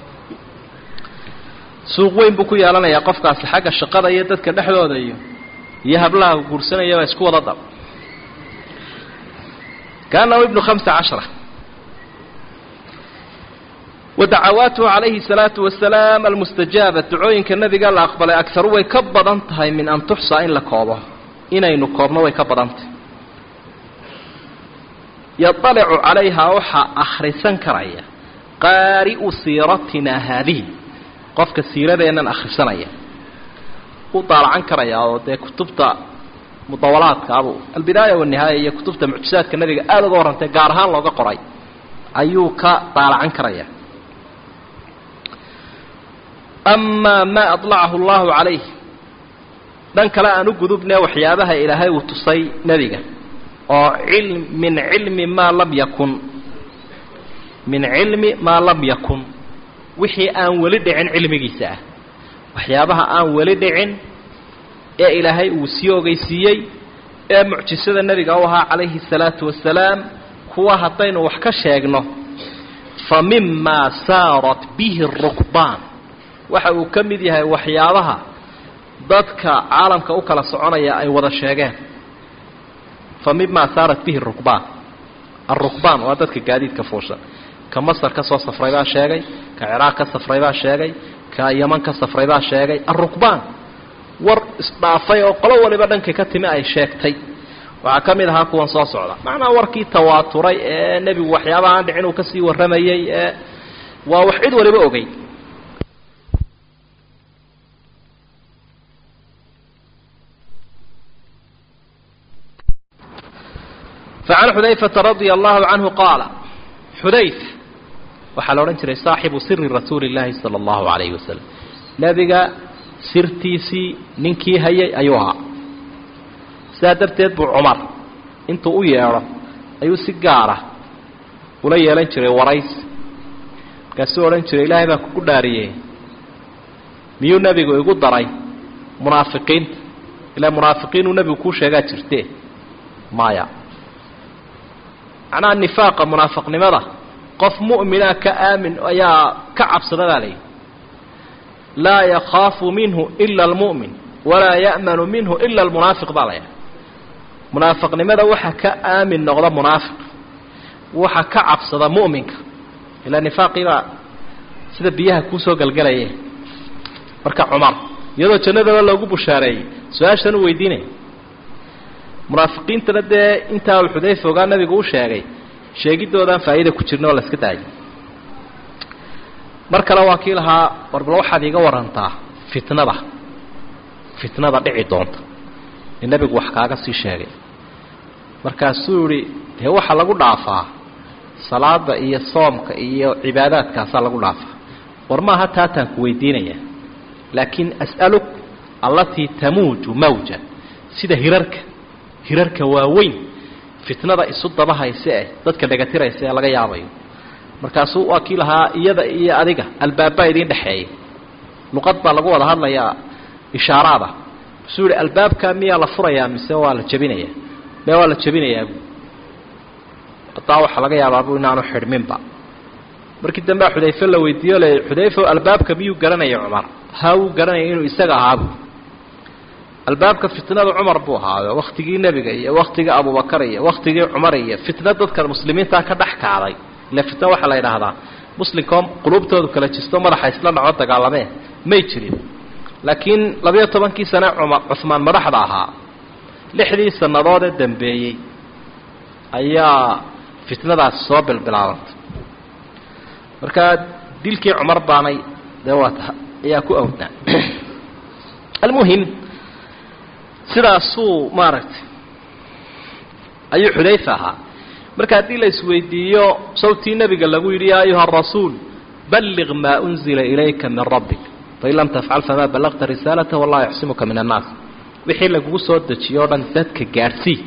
suuq weyn buu ku yeelanayaa qofkaasi xagga shaqada iyo dadka dhexdooda iyo iyo hablaha guursanayaba isku wada dab kaanahu ibnu hamsa cashara wadacawaatuhu calayhi salaatu wasalaam almustajaaba ducooyinka nabiga la aqbalay agaru way ka badan tahay min an tuxsaa in la koobo inaynu koobno way ka badan tahay yaطalicu calayhaa waxaa akhrisan karaya qaari'u siiratina haadihi qofka siiradeennan akhrisanaya ku daalacan karayaa oo dee kutubta mudawalaadkaabu albidaaya wanihaaya iyo kutubta mucjizaadka nebiga aada uga warrantay gaar ahaan looga qoray ayuu ka daalacan karaya amaa maa adlacahu allahu calayh dhan kale aan u gudubne waxyaabaha ilaahay uu tusay nebiga oo il min cilmi maa lam yakun min cilmi maa lam yakun wixii aan weli dhicin cilmigiisa ah waxyaabaha aan weli dhicin ee ilaahay uu sii ogeysiiyey ee mucjisada nebiga u ahaa calayhi الsalaatu wasalaam kuwa haddaynu wax ka sheegno fa mimaa saarat bihi الrukbaan waxa uu ka mid yahay waxyaabaha dadka caalamka u kala soconaya ay wada sheegeen fa mimaa saarat bihi rukbaan arukbaan waa dadka gaadiidka fuushan ka masar ka soo safray baa sheegay ka ciraaq ka safray baa sheegay ka yaman ka safray baa sheegay arukbaan war isdhaafay oo qolo waliba dhankay ka timi ay sheegtay waxaa ka mid ahaa kuwan soo socda macnaha warkii tawaaturay ee nebigu waxyaabaha aan dhicin uu kasii warramayey ee waa wax cid waliba ogey فعن xudayفaةa رaضي الله عanه qaala xudayf waxaa la odhan jiray saaxibu siri rasuuli الlahi salى الlahu عalayه wasalam nebiga sirtiisii ninkii hayay ayuu ahaa sidaa darteed buu cumar intuu u yeedho ayuu si gaara ula yeelan jiray warays markaasuu odhan jiray ilaahay baa kugu dhaariyey miyuu nebigu igu daray munaafiqiinta ilaa munaafiqiinuu nebigu kuu sheegaa jirte maya macnaha nifaaqa munaafiqnimada qof mu'mina ka aamin ayaa ka cabsada baa layidhi laa yakhaafu minhu ila almu'min walaa ya'manu minhu ila almunaafiq baa laydhaha munaafiqnimada waxa ka aamin noqda munaafiq waxa ka cabsada mu'minka ilaa nifaaqii baa sida biyaha kuusoo galgalaye marka cumar iyadoo jannadaba loogu bushaareeyey su-aashan u weydiinaya munaafiqiintana dee intaa uu xudayfa ogaa nabigu u sheegay sheegidoodaan faa'iida ku jirna oo la iska daayay mar kale waa kii lahaa warbal waxaad iiga warantaa fitnada fitnada dhici doonta ee nebigu wax kaaga sii sheegay markaasuu yihi dee waxaa lagu dhaafaa salaada iyo soomka iyo cibaadaadkaasaa lagu dhaafaa war maaha taataan ku weydiinaya laakiin as'aluk allatii tamuuju mawja sida hirarka hirarka waaweyn fitnada isu dabahayse eh dadka dhagatiraysa ee laga yaabayo markaasuu waa kii lahaa iyada iyo adiga albaabbaa idiin dhexeeya luqad baa lagu wada hadlayaa ishaaraada masuu yihi albaabkaa miyaa la furayaa mise waa la jebinayaa me waa la jebinayaa hataa waxaa laga yaabaabu inaanu xidhminba markii dambea xudayfe la weydiiyo le xudayfo albaabka miyuu garanaya cumar ha wuu garanaya inuu isaga ahaabu albaabka fitnada cumar buu ahaayo waktigii nebiga iyo waktigii abubakar iyo waktigii cumar iyo fitna dadka muslimiintaa ka dhex kacday ile fitna waxaa la yidhaahdaa muslimkao qulubtoodu kala jisto madaxa isla dhaco dagaalamee may jirin laakiin labayo tobankii sane cumar cuhmaan madaxda ahaa lixdii sannadood ee dambeeyey ayaa fitnadaasi soo bilbilaabantay markaa dilkii cumar baanay dee waata ayaa ku awdnaa almuhim sidaasuu maaragtay ayuu xudayfa ahaa marka haddii la isweydiiyo sawtii nebiga lagu yidhi yaa ayuha arasuul balliq maa unzila ilayka min rabbik fain lam tafcal famaa ballaqta risaalata wallahu yaxsimuka min annaas wixii lagugu soo dejiyo o dhan dadka gaadhsii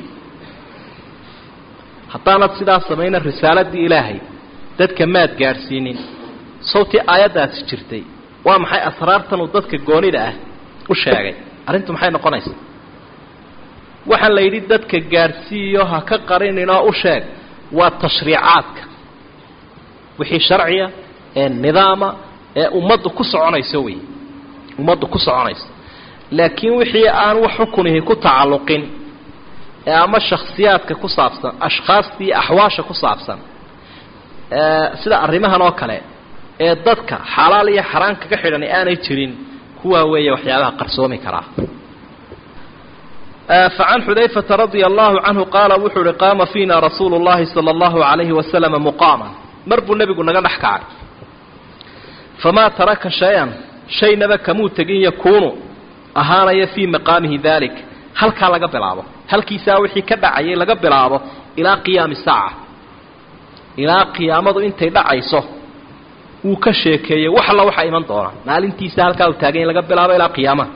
haddaanad sidaas samayna risaaladii ilaahay dadka maad gaadhsiinin sawtii aayaddaasi jirtay waa maxay asraartan uu dadka goonida ah u sheegay arrintu maxay noqonaysaa waxaa la yidhi dadka gaadhsiiyo ha ka qarininoo u sheeg waa tashriicaadka wixii sharciya ee nidaama ee ummaddu ku soconayso wey ummaddu ku soconayso laakiin wixii aan wax xukunihi ku tacalluqin ee ama shakhsiyaadka ku saabsan ashkhaasta iyo axwaasha ku saabsan sida arrimahan oo kale ee dadka xalaal iyo xaraan kaga xidhan aanay jirin kuwaa weeye waxyaabaha qarsoomi karaa فعن xudayفaةa رaضي الله عanه qaala wuxuu uhi qaama fiina rasuulu الlahi salى الlahu عalayhi waslم muqaama mar buu nebigu naga dhex kacay famaa taraka shay-an shaynaba kamuu tegin yakuunu ahaanaya fii maqaamihi dalik halkaa laga bilaabo halkiisaa wixii ka dhacayay laga bilaabo ilaa qiyaami saaca ilaa qiyaamadu intay dhacayso wuu ka sheekeeyey wax alla waxaa iman doona maalintiisa halkaa uu taagany laga bilaabo ilaa qiyaamaha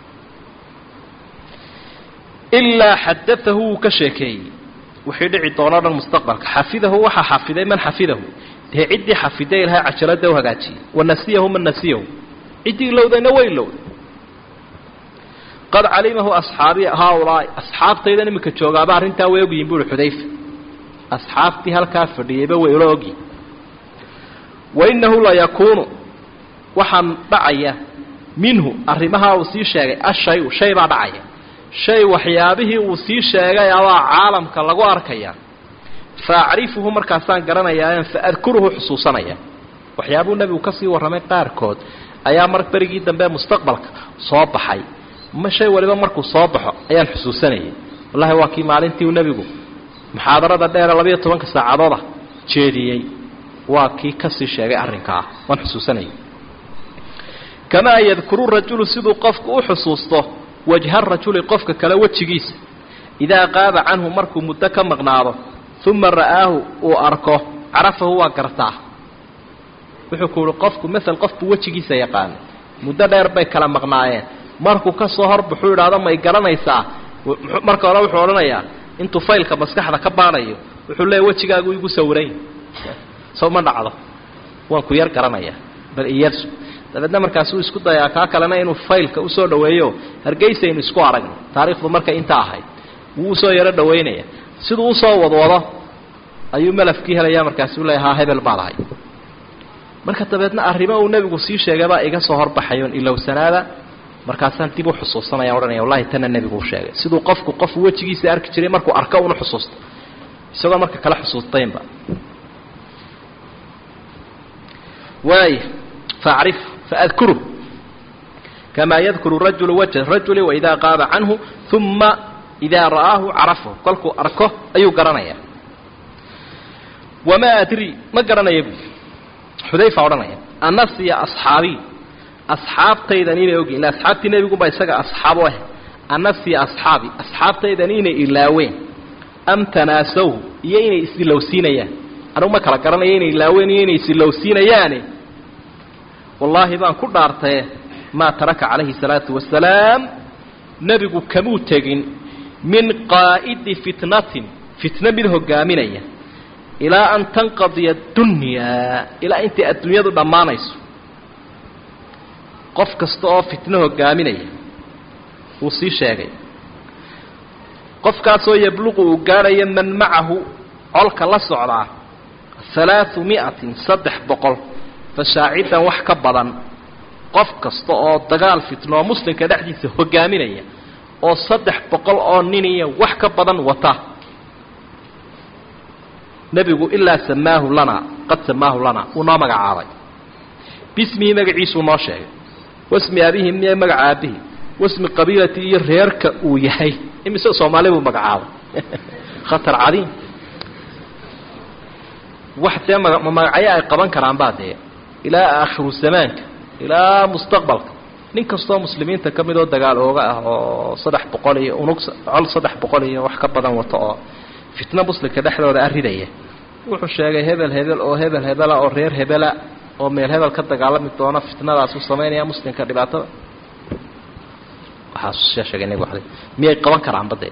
ilaa xadaahu wuu ka sheekeeyey wixii dhici doonao dhan mustaqbalka xafidahu waxaa xafiday man xafidahu dee ciddii xafiday ilahay cajalada u hagaajiyey wanasiyahu man nasiyahu ciddii ilowdayna way ilowday qad calimahu asxaabi haaulaai asxaabtaydan iminka joogaaba arrintaa way ogyihin buuhi xudayfa asxaabtii halkaa fadhiyeyba way ula ogyihin wainahu layakuunu waxaan dhacaya minhu arrimahaa uu sii sheegay ashayu shay baa dhacaya shay waxyaabihii uu sii sheegay abaa caalamka lagu arkaya faacrifuhu markaasaan garanayaa faadkuruhu xusuusanaya waxyaabuu nebigu ka sii warramay qaarkood ayaa mar berigii dambe mustaqbalka soo baxay ma shay waliba markuu soo baxo ayaan xusuusanayay wallahi waa kii maalintii uu nebigu muxaadarada dheere labayo tobanka saacadooda jeediyey waa kii kasii sheegay arrinkaa waan xusuusanayay kamaa yadkuru rajulu siduu qofku u xusuusto wajha rajuli qofka kale wejigiisa idaa qaaba canhu markuu muddo ka maqnaado uma ra'aahu uu arko carafahu waa gartaa wuxuu ku uhi qofku mael qofbuu wejigiisa yaqaanay muddo dheer bay kala maqnaayeen markuu ka soo horbaxuu idhaahdo may garanaysaa marka hore wuxuu odhanayaa intuu faylka maskaxda ka baadhayo wuxuu leeya wejigaagu igu sawiray sow ma dhacdo waan ku yar garanaya bal iyarsu dabeedna markaasuu isku dayaa kaa kalena inuu faylka usoo dhaweeyo hargeysaynu isku aragno taariikhdu markay inta ahayd wuu usoo yaro dhawaynaya siduu usoo wadwado ayuu malafkii helaya markaasuu leeya haa hebel baa lahay marka dabeedna arrimo uu nebigu sii sheegabaa iga soo horbaxayoon ilowsanaada markaasaan dib u xusuusanaya odhanaya wallahi tana nebigu u sheegay siduu qofku qofu wejigiisa arki jiray markuu arko una xusuusto isagoo marka kala xusuustaynba waaya facrif faadkuruh kamaa yadkuru rajulu wajha rajuli waidaa qaaba canhu uma idaa ra'aahu carafahu kolkuu arko ayuu garanaya wamaa adri ma garanaya bu xudayfa odhanaya anasiya asxaabii asxaabtaydan inay ogyihin illa asxaabtii nebiguba isaga asxaab u ah anasiya asxaabi asxaabtaydan inay ilaaween am tanaasawhu iyo inay isilowsiinayaan anugu ma kala garanayo inay ilaaween iyo inay isilowsiinayaane wallaahi baan ku dhaartaye maa taraka calayhi salaatu wasalaam nebigu kamuu tegin min qaa'idi fitnatin fitno mid hogaaminaya ilaa an tanqadiya addunyaa ilaa intay adduunyadu dhammaanayso qof kasta oo fitno hogaaminaya wuu sii sheegay qofkaasoo yabluqu uu gaadhayo man macahu colka la socdaa halaau mi'atin saddex boqol fashaacidan wax ka badan qof kasta oo dagaal fitno oo muslimka dhexdiisa hogaaminaya oo saddex boqol oo nin iyo wax ka badan wata nebigu ilaa samaahu lanaa qad samaahu lanaa wuu noo magacaabay bismihi magaciisuu noo sheegay wasmi abihi miya magaca aabbihi wasmi qabiilati iyo reerka uu yahay imise soomaali buu magacaabay khatar cadiim wax dee maga magacyo ay qaban karaan baa dee ilaa aakhiru zamaanka ilaa mustaqbalka nin kastoo muslimiinta ka mid oo dagaal ooga ah oo saddex boqol iyo unug col saddex boqol iyo wax ka badan wato oo fitno muslimka dhexdooda aridaya wuxuu sheegay hebel hebel oo hebel hebela oo reer hebela oo meel hebel ka dagaalami doona fitnadaasuu samaynaya muslimka dhibaatada waxaasuu sheegay nebigu alay miyay qaban karaan badee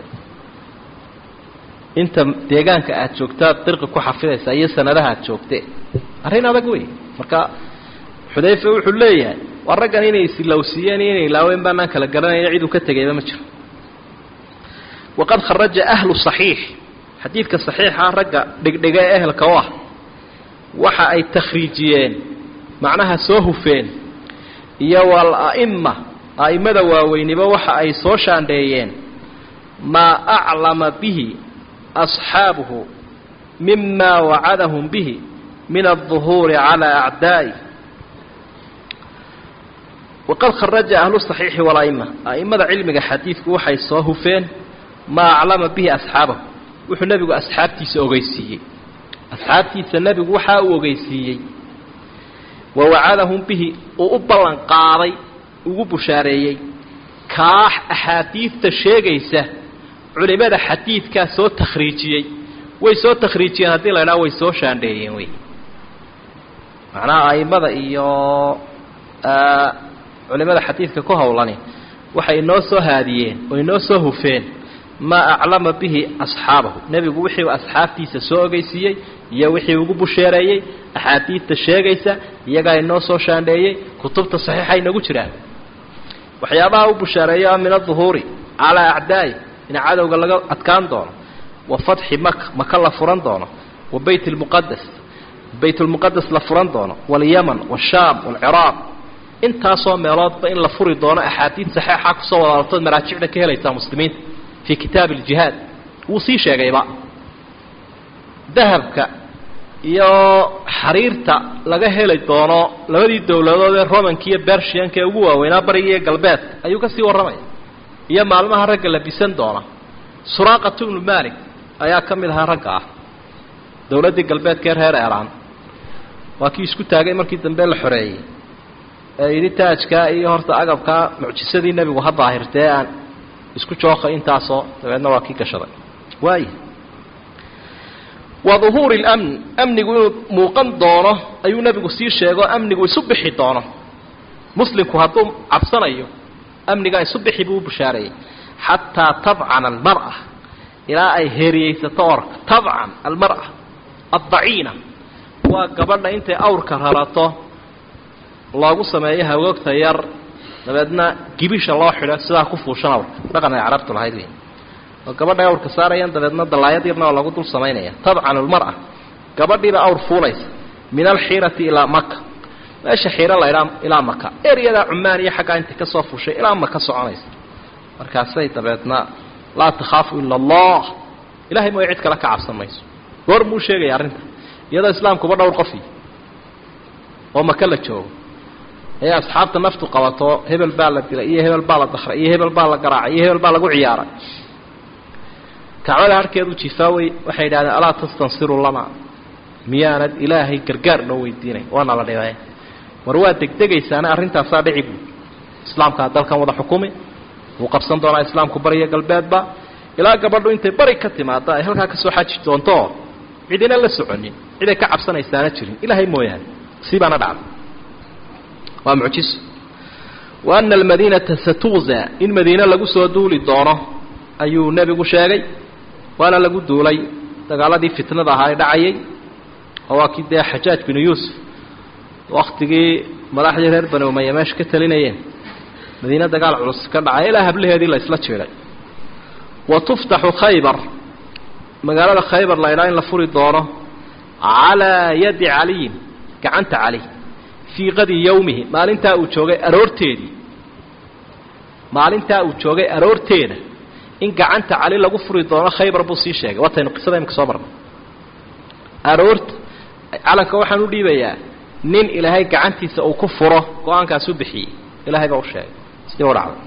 inta deegaanka aad joogtaad dirqi ku xafidaysaa iyo sanadaha aad joogte arrin adag wey marka xudayfe wuxuu leeyahay waa raggan inay isilowsiiyeen iyo inay ilaaween baanaan kala garanayna ciduu ka tegayba ma jiro waqad kharaja ahlu صaxiix xadiidka صaxiixa ragga dhigdhiga ee ehelka u ah waxa ay takhriijiyeen macnaha soo hufeen iyo wal-a'ima a'imada waaweyniba waxa ay soo shaandheeyeen maa aclama bihi asxaabuhu mima wacadahum bihi min alظuhuuri calى acdaa'i waqad kharaja ahlu صaxiixi wal-a'ima a'imada cilmiga xadiidku waxay soo hufeen maa aclama bihi asxaabahu wuxuu nebigu asxaabtiisa ogeysiiyey asxaabtiisa nebigu waxaa uu ogeysiiyey wa wacadahum bihi uu u ballan qaaday ugu bushaareeyey kaax axaadiidta sheegaysa culimada xadiidkaa soo takhriijiyey way soo takhriijiyeen haddii la idhaha way soo shaandheeyeen wey macnaha aimada iyo culimada xadiidka ku howlani waxay inoo soo haadiyeen oo inoo soo hufeen maa aclama bihi asxaabahu nebigu wixii asxaabtiisa soo ogeysiiyey iyo wixii ugu busheereeyey axaadiidta sheegaysa iyagaa inoo soo shaandheeyey kutubta saxiixa inagu jiraan waxyaabaha u bushaareeya min aduhuuri calaa acdaa'i in cadowga laga adkaan doono wa fatxi maka maka la furan doono wa bayt lmuqadas bayt lmuqadas la furan doono waalyaman waashaam waalciraaq intaasoo meeloodba in la furi doono axaadiid saxeixa kusoo wadaalatood maraajicda ka helaysaa muslimiinta fii kitaabi aljihaad wuu sii sheegayba dahabka iyo xariirta laga heli doono labadii dowladood ee romanka iyo bershianka ee ugu waaweynaa bariga iyo galbeedka ayuu ka sii warramaya iyo maalmaha ragga la bisan doona suraaqatu ibnu malik ayaa ka mid ahaa ragga ah dowladdii galbeedka ee reer eeraan waa kii isku taagay markii dambe la xoreeyey ee yidhi taajkaa iyo horta agabkaa mucjisadii nebigu ha daahirtee aan isku jooka intaasoo dabeedna waa kii gashaday waaya wa duhuuri اlamn amnigu inuu muuqan doono ayuu nebigu sii sheego amnigu isu bixi doono muslimku hadduu cabsanayo amnigaa isu bixi buu u bushaareeyey xataa tabcana almar'a ilaa ay heeriyeysato orka tabcan almar'a addaciina waa gabadha intay awrka rarato loogu sameeyo hagoogta yar dabeedna gibisha loo xidho sidaa ku fuushan awrka dhaqan ay carabtu lahayd wey oo gabadhay awrka saarayaan dabeedna dallaayad yarna oo lagu dul samaynaya tabcan almar'a gabadhiiba awr fuulaysa min alxiirati ilaa maka meesha xiiro la idhaa ilaa maka eryadaa cumaan iyo xaggaa intay ka soo fuushay ilaa maka soconaysa markaasay dabeedna laa takhaafu ila allah ilahay mooya cid kale ka cabsan mayso goor muu sheegaya arrinta iyadoo islaamkuba dhowr qofi oo maka la joogo ee asxaabta naftu qabato hebel baa la dilay iyo hebel baa la dakray iyo hebel baa la garaacay iyo hebel baa lagu ciyaaray kacbada harhkeedu jifaawey waxay yidhahdeen alaa tastansiru lana miyaanad ilaahay gargaar noo weydiinay waana la dhibay war waa degdegaysaana arrintaasaa dhici buud islaamkaa dalkan wada xukumi wuu qabsan doonaa islaamku bariyo galbeedba ilaa gabadhu intay bari ka timaada ay halkaa kasoo xaji doonto cidina la soconin ciday ka cabsanaysaana jirin ilaahay mooyaane sii baana dhacda waa mucjiso wa ana almadiinata satuuza in madiine lagu soo duuli doono ayuu nebigu sheegay waana lagu duulay dagaaladii fitnada ahaa ee dhacayay oo waa kii dee xajaaj binu yuusuf waktigii madaxdii reer bani umaya meesha ka talinayeen madiine dagaal culus ka dhacay ilaa hablaheedii la isla jeeday wa tuftaxu khaybar magaalada khaybar la idhaa in la furi doono calaa yadi caliyin gacanta cali fii qadi yowmihi maalintaa uu joogay aroorteedii maalintaa uu joogay aroorteeda in gacanta cali lagu furi doono khaybar buu sii sheegay waataynu qisada imika soo marnay aroorta calanka waxaan u dhiibayaa nin ilaahay gacantiisa uu ku furo go-aankaas u bixiyey ilahay baa u sheegay sidii u dhacday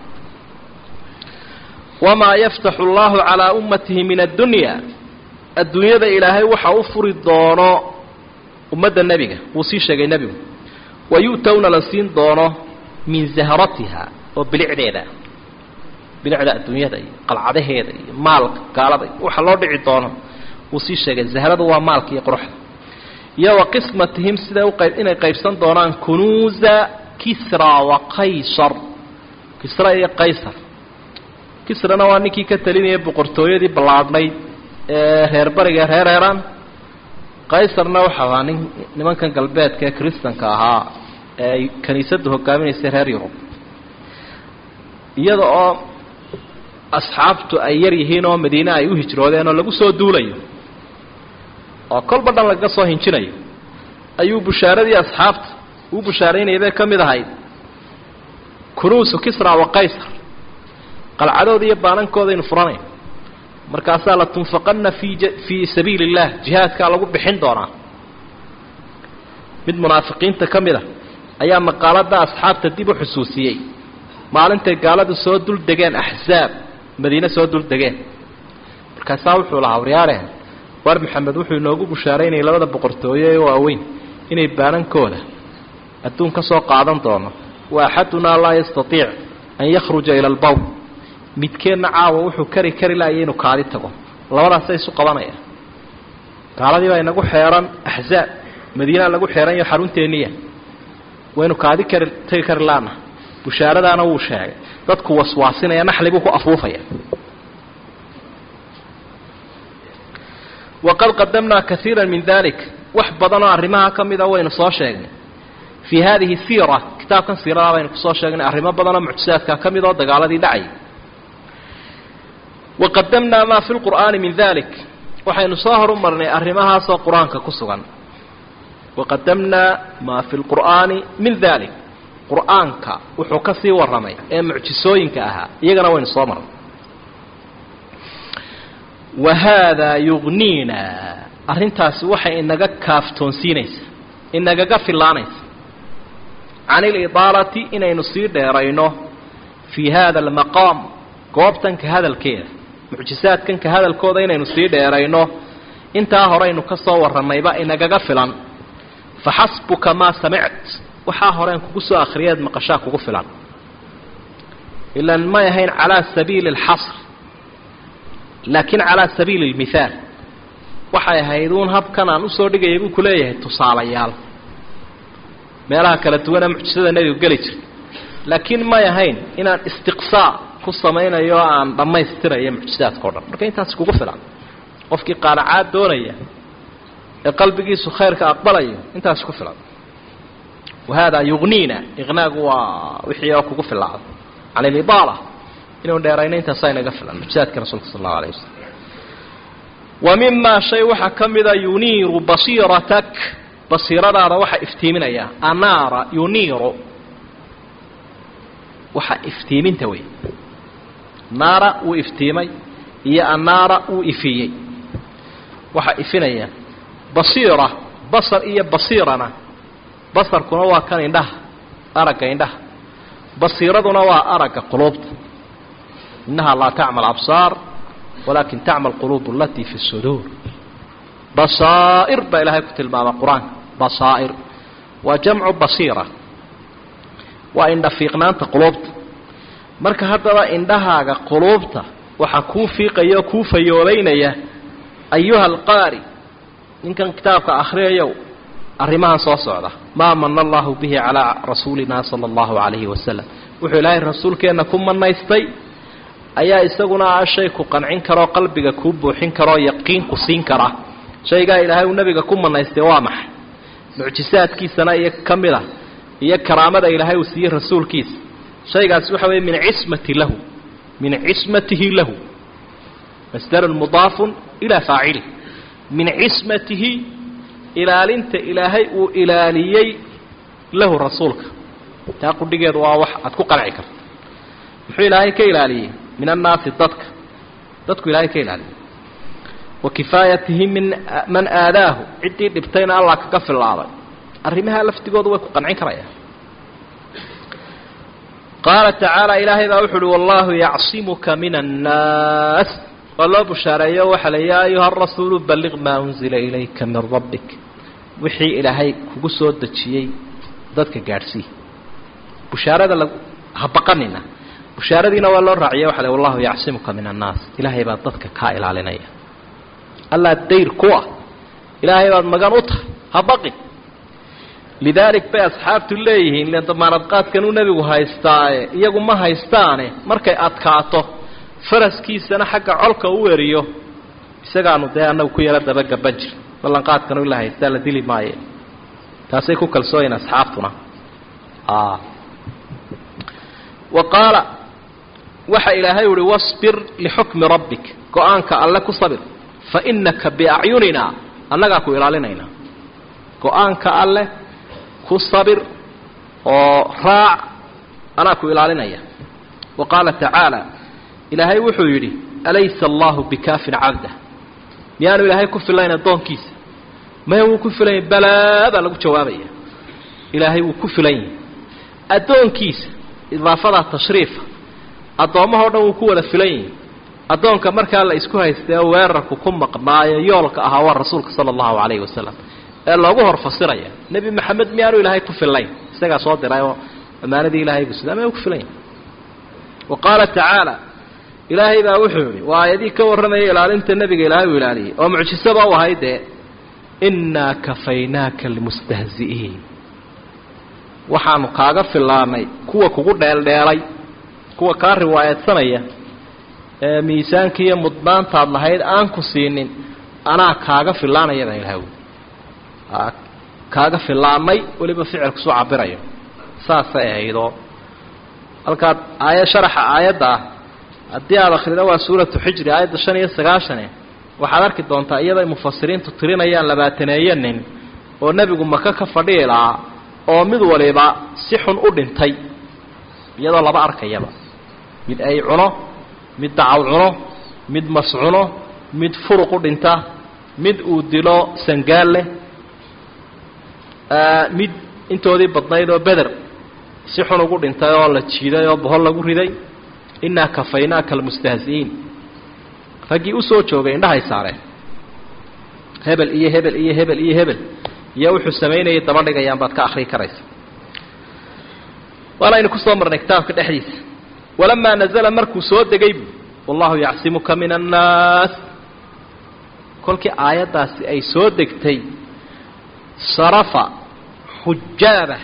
wamaa yaftaxu allahu calaa ummatihi min addunya adduunyada ilaahay waxa u furi doono ummadda nebiga wuu sii sheegay nebigu wa yu'towna la siin doono min zahratiha oo bilicdeeda bilicda adduunyada iyo qalcadaheeda iyo maalka gaalada iyo waxa loo dhici doono wuu sii sheegay zahradu waa maalka iyo quruxda iyo wa qismatihim siday uqayb inay qaybsan doonaan kunuuza kisra wa qaysar kisra iyo qaysar kisrana waa ninkii ka talinayay boqortooyadii ballaadhnayd ee reer bariga reer eeraan qaysarna waxa ahaa nin nimankan galbeedka ee kristanka ahaa ee ay kiniisaddu hogaaminaysay reer yurub iyada oo asxaabtu ay yar yihiin oo madiine ay u hijroodeen oo lagu soo duulayo oo kolba dhan lagaga soo hinjinayo ayuu bushaaradii asxaabta uu bushaaraynayay bay ka mid ahayd kunuusu kisra wa qaysar qalcadooda iyo baanankoodaaynu furanayn markaasaa la tunfaqanna fii fii sabiili اllah jihaadkaa lagu bixin doonaa mid munaafiqiinta ka mid a ayaa maqaalada asxaabta dib u xusuusiyey maalintay gaaladu soo dul degeen axzaab madiine soo dul degeen markaasaa wuxuu lahaa waryaareen war maxamed wuxuu inoogu bushaaraynayay labada boqortooye ee waaweyn inay baanankooda adduun ka soo qaadan doono wa axadunaa laa yastaiic an yakhruja ila albawl midkeenna caawa wuxuu kari kari laaya inuu kaadi tago labadaasay isu qabanaya gaaladii baa inagu xeeran axzaab madiinaa lagu xeeran yaho xarunteeniya waynu kaadi kari tagi kari laana bushaaradaana wuu sheegay dadku waswaasinaya naxli buu ku afuufaya waqad qadamnaa kaiira min dalik wax badanoo arrimaha ka mida waynu soo sheegnay fii hadihi siira kitaabkan siirada baynu kusoo sheegnay arrimo badanoo mucjisaadka ka mid oo dagaaladii dhacay waqadamnaa maa fi lqur'aani min dalik waxaynu soo horumarnay arrimahaasoo qur-aanka ku sugan waqadamnaa maa fi lqur'aani min dalik qur-aanka wuxuu ka sii warramay ee mucjisooyinka ahaa iyagana waynu soo marnay wa haadaa yugniina arrintaasi waxay inaga kaaftoonsiinaysaa inagaga fillaanaysa can ilidaalati inaynu sii dheerayno fii hada almaqaam goobtanka hadalkeeda mucjisaadkanka hadalkooda inaynu sii dheerayno intaa horeynu ka soo warrannayba inagaga filan faxasbuka maa samict waxaa horeen kugu soo akhriyeed maqashaa kugu filan ilan may ahayn calaa sabiili alxasr laakiin calaa sabiili almithaal waxay ahayd uun habkan aan usoo dhigayay buu ku leeyahay tusaalayaal meelaha kala duwanee mucjisada nebigu geli jirta laakiin may ahayn inaan istiqsaa ku samaynayo o aan dhammaystirayo mucjisaadka o dhan marka intaas kugu filan qofkii qaanacaad doonaya ee qalbigiisu khayrka aqbalayo intaas ku filan wahaadaa yugniina iqnaagu waa wixii oo kugu filaada can ilidaala inuu dheerayno intaasaa inaga filan mucjisaadka rasuulka sal allahu alayh wasalam wa mimaa shay waxaa ka mida yuniiru basiiratak basiiradaada waxaa iftiiminaya anaara yuniiru waxaa iftiiminta wey naara wuu iftiimay iyo anaara wuu ifiyey waxaa ifinaya basiira basar iyo basiirana basarkuna waa kan indhaha aragga indhaha basiiraduna waa aragga quluubta innahaa laa tacmal absaar walaakin tacmal quluub alatii fi suduur basaa'ir baa ilaahay ku tilmaama qur-aanka basaa'ir waa jamcu basiira waa indha fiiqnaanta quluubta marka haddaba indhahaaga quluubta waxaa kuu fiiqaya oo kuu fayoobaynaya ayuha alqaari ninkan kitaabka akhriyayow arrimahan soo socda maa mana allahu bihi calaa rasuulina sala allahu calayhi wasalam wuxuu ilaahay rasuulkeenna ku manaystay ayaa isaguna ah shay ku qancin karoo qalbiga kuu buuxin karoo yaqiin ku siin kara shaygaa ilaahay uu nabiga ku manaystay waa maxay mucjisaadkiisana iyo ka mid a iyo karaamada ilaahay uu siiyey rasuulkiisa shaygaasi waxa weeye min cismati lahu min cismatihi lahu masdarun mudaafun ilaa faacili min cismatihi ilaalinta ilaahay uu ilaaliyey lahu rasuulka taa qudhigeedu waa wax aad ku qanci karto muxuu ilaahay ka ilaaliyey min annaasi dadka dadku ilaahay ka ilaaliyey wa kifaayatihi min man aadaahu ciddii dhibtayna allah kaga filaaday arrimaha laftigoodu way ku qancin karayaan qaala tacaala ilaahay baa wuxu uhi wallaahu yacsimuka min annaas waa loo bushaareeyo waxaa la yaa ayuha arasuulu balliq maa unzila ilayka min rabbik wixii ilaahay kugu soo dejiyey dadka gaadhsii bushaarada la ha baqanina bushaaradiina waa loo raaciya waxa le wallahu yacsimuka min annaas ilaahay baa dadka kaa ilaalinaya allaa dayr ku ah ilaahay baad magan u tahay ha baqin lidaalik bay asxaabtu leeyihiin len damaanadqaadkanuu nebigu haystaaye iyagu ma haystaane markay adkaato faraskiisana xagga colka u eriyo isagaanu dee annagu ku yaro dabagaban jir ballanqaadkanu ila haystaa la dili maaye taasay ku kalsooyin asxaabtuna wa qaala waxa ilaahay uhi wasbir lixukmi rabbik go-aanka alle ku sabir fa innaka biacyunina annagaa ku ilaalinaynaa go-aanka alleh ku sabir oo raac anaa ku ilaalinaya wa qaala tacaala ilaahay wuxuu yidhi alaysa allahu bikaafin cabdah miyaanu ilaahay ku filayn addoonkiisa maya wuu ku filan yahy balaa baa lagu jawaabaya ilaahay wuu ku filan yahay addoonkiisa idaafadaa tashriifa addoommahao dhan wuu ku wada filan yahay addoonka markaa la isku haystay oo weerarku ku maqnaayo yoolka ahaa waa rasuulka sala allahu calayhi wasalam ee loogu hor fasiraya nebi maxamed miyaanu ilaahay ku fillayn isagaa soo diray oo ammaanadii ilahay buu sida ama ku filan yahay wa qaala tacaala ilaahay baa wuxuu yihi waa aayadii ka warramaya ilaalinta nebiga ilaahay uu ilaaliyey oo mucjisaba u ahay dee innaa kafaynaaka almustahzi'iin waxaanu kaaga fillaanay kuwa kugu dheeldheelay kuwa kaa riwaayadsanaya ee miisaankii iyo mudnaantaad lahayd aan ku siinin anaa kaaga fillaanaya baa ilahay ui kaaga fillaanay weliba ficilku soo cabirayo saasay ahaydoo halkaad aaya sharaxa aayadda ah haddii aada akhrido waa suuratu xijri aayadda shan iyo sagaashane waxaad arki doontaa iyada mufasiriintu tirinayaan labaataneeyo nin oo nebigu maka ka fadhihi lahaa oo mid waliba si xun u dhintay iyadoo laba arkayaba mid ay cuno mid dacaw cuno mid mas cuno mid furuq u dhinta mid uu dilo sangaal leh mid intoodii badnayd oo beder si xun ugu dhintay oo la jiiday oo bohol lagu riday innaa kafaynaaka almustahzi'iin raggii u soo joogay indhahay saareen hebel iyo hebel iyo hebel iyo hebel iyo wuxuu samaynayay daba dhigayaan baad ka akhrii karaysa waanaynu ku soo marnay kitaabka dhexdiisa walamaa nazala markuu soo degay bu wallahu yacsimuka min annaas kolkii aayaddaasi ay soo degtay sarafa xujaaba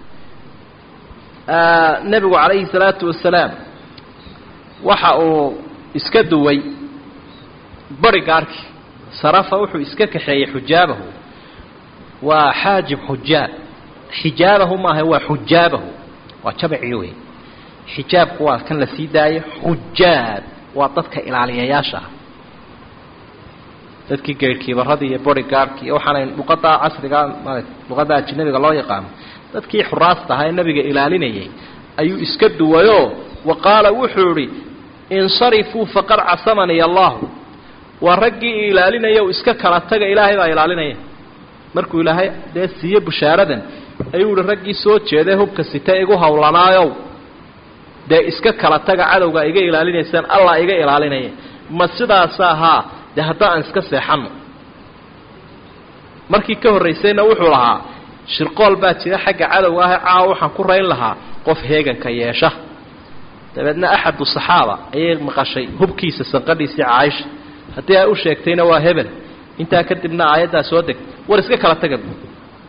nebigu calayhi salaatu wasalaam waxa uu iska duway bari gaarhkii sarafa wuxuu iska kaxeeyey xujaabahu waa xaajib xujaab xijaabahu maaha waa xujaabahu waa jabacii wey xijaabku waa kan la sii daayo xujaab waa dadka ilaaliyayaasha ah dadkii geyrhkiibaradii iyo bori gaarhkii iyo waxaanay luqadda casriga luqadda ajnabiga loo yaqaano dadkii xuraasta ahaa ee nebiga ilaalinayay ayuu iska duwayoo wa qaala wuxuu idhi insarifuu faqad casamaniy allahu waa raggii ilaalinaya u iska kala taga ilaahay baa ilaalinaya markuu ilaahay dee siiye bushaaradan ayuu ihi raggii soo jeeday hubka sita igu howlanaayow dee iska kala taga cadowga iga ilaalinaysaan allah iga ilaalinaya ma sidaasa ahaa dee hadda aan iska seexanno markii ka horraysayna wuxuu lahaa shirqool baa jira xagga cadowga ah caawa waxaan ku rayn lahaa qof heeganka yeesha dabeedna axadu saxaaba ayay maqashay hubkiisa sanqadhiisii caaisha haddii ay u sheegtayna waa hebel intaa kadibna aayaddaa soo degtay war iska kala taga bu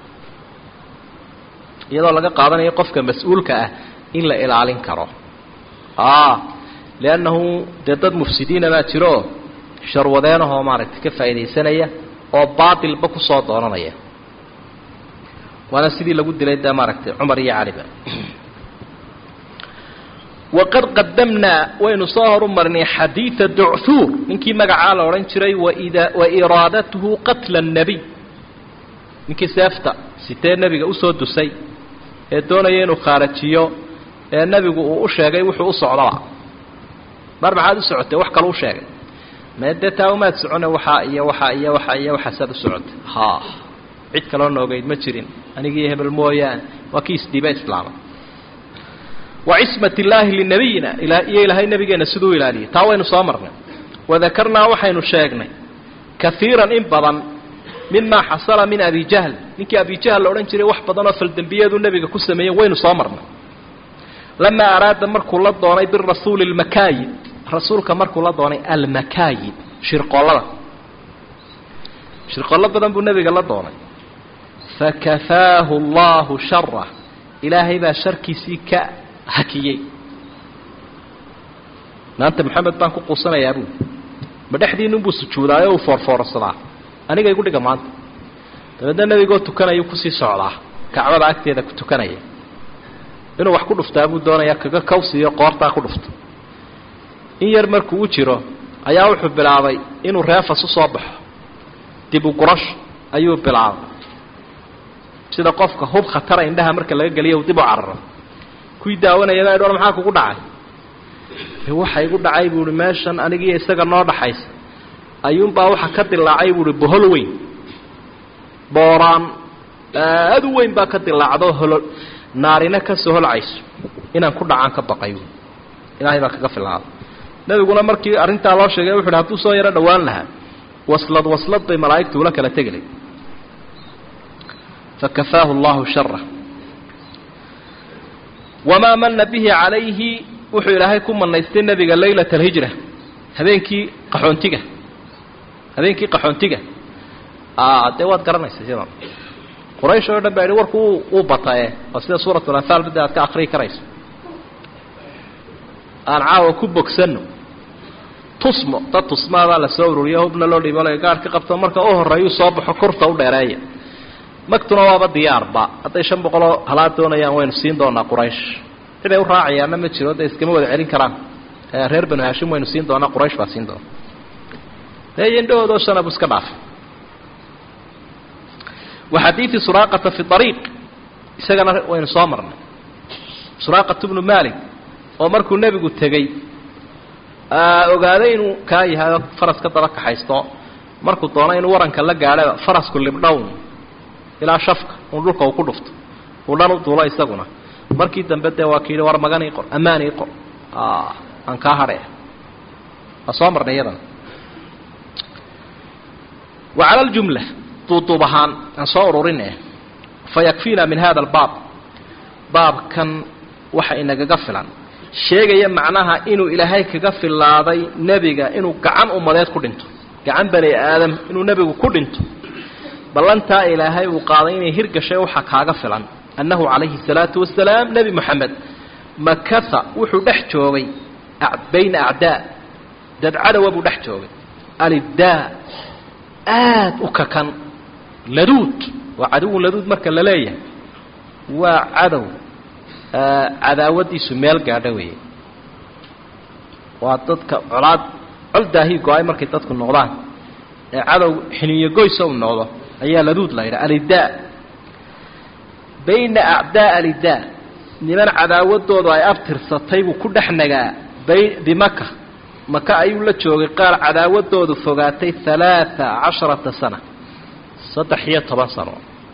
iyadoo laga qaadanayo qofka mas-uulka ah in la ilaalin karo liannahu dee dad mufsidiina baa jirooo sharwadeenahoo maaragtay ka faa'iidaysanaya oo baatilba kusoo doonanaya waana sidii lagu dilay dee maaragtay cumar iyo caliba waqad qadamnaa waynu soo horu marnay xadiida ducthuur ninkii magacaa la odhan jiray waida wa iraadatuhu qatla annebiy ninkii seefta sitee nebiga usoo dusay ee doonaya inuu khaarajiyo ee nebigu uu u sheegay wuxuu u socdaba mar maxaad u socotay wax kale u sheegay mee dee taa umaad socone waxaa iyo waxaa iyo waxaa iyo waxaasaad u socotay ha cid kaloo noogeyd ma jirin anigii hebel mooyaane waa kii isdhiiba islaama wacismat illaahi linabiyina iyo ilaahay nebigeenna siduu ilaaliyay taa waynu soo marnay wadakarnaa waxaynu sheegnay kaiiran in badan mimaa xasala min abi jahl ninkii abi jahl la odhan jiray wax badan oo faldembiyadu nebiga ku sameeyey waynu soo marnay lamaa araada markuu la doonay birasuuli lmakaayid rasuulka markuu la doonay almakaayid shirqollada shirqollo badan buu nebiga la doonay fakafaahu allahu shara ilaahay baa sharkiisii ka hakiyey maanta maxamed baan ku quusanayaa buui ma dhexdiinunbuu sujuudaayo uu foorfoorsadaa aniga igu dhiga maanta dabeedna nebigoo tukanayuu kusii socdaa kacbada agteeda ku tukanaya inuu wax ku dhuftaa buu doonayaa kaga kawsiiyo qoortaa ku dhufto in yar markuu u jiro ayaa wuxuu bilaabay inuu reefas u soo baxo dib u gurash ayuu bilaabay sida qofka hub khatara indhaha marka laga geliyo dib u cararo kuwii daawanayaba dhoor maxaa kugu dhacay waxa igu dhacay buuhi meeshan anigiiyo isaga noo dhaxaysa ayuunbaa waxa ka dilaacay buuhi bohol weyn booraan aad u weyn baa ka dilaacdo holo naarina ka soo holcayso inaan ku dhacaan ka baqay buui ilaahay baa kaga filaaday nebiguna markii arrintaa loo sheegay wuxu uhi hadduu soo yaro dhowaan lahaa waslad waslad bay malaa'igtu ula kala tegilay fakafaahu allahu shara wamaa mana bihi calayhi wuxuu ilaahay ku manaystay nebiga laylat alhijra habeenkii qaxoontiga habeenkii qaxoontiga dee waad garanaysa sidan quraysh oo dhan baa yidhi warku uu batae oo sida suuratu lanfaal midda aad ka akriyi karayso aan caawa ku bogsanno tusmo dad tusmaabaa la soo ururiyo hubna loo dhiibo la gaadh ka qabto marka u horreeyuu soo baxo kurta u dheereeya magtuna waaba diyaarba hadday shan boqoloo halaad doonayaan waynu siin doonaa quraysh ciday u raacayaanna ma jiro dee iskama wada celin karaan reer banu haashim waynu siin doonaa quraysh baa siin doona dee indhahoodoo shanabu iska dhaafay wa xadiidi suraaqata fi ariiq isagana waynu soo marnay suraaqat bnu malik oo markuu nebigu tegey ogaaday inuu kaa yahay faraska daba kaxaysto markuu doono inuu waranka la gaadhaba farasku libdhown ilaa shafka un dhulka uu ku dhufto uu dhan u duulo isaguna markii dambe dee waa kiihi war magan ii qor ammaan ii qor aan kaa hadhaya waa soo marnay iyadana wa cala aljumla duuduub ahaan aan soo ururin eh fa yakfiina min hada albaab baabkan waxa inagaga filan sheegaya macnaha inuu ilaahay kaga filaaday nebiga inuu gacan ummadeed ku dhinto gacan bani aadam inuu nebigu ku dhinto ballantaa ilaahay uu qaaday inay hirgashay waxa kaaga filan annahu calayhi salaatu wasalaam nebi moxamed makasa wuxuu dhex joogay bayna acdaa dad cadowa buu dhex joogay aliddaa aad u kakan laduud waa caduwun laduud marka la leeyahay waa cadow cadaawadiisu meel gaadho weeye waa dadka colaad col daahii go-ay markay dadku noqdaan ee cadow xiniyo goysa u noqdo ayaa laduud la yidhaha alidaa bayna acdaa alidaa niman cadaawadoodu ay abtirsatay buu ku dhex nagaa bimaka maka ayuu la joogay qaar cadaawadoodu fogaatay halaaa casharata sana saddex iyo toban sano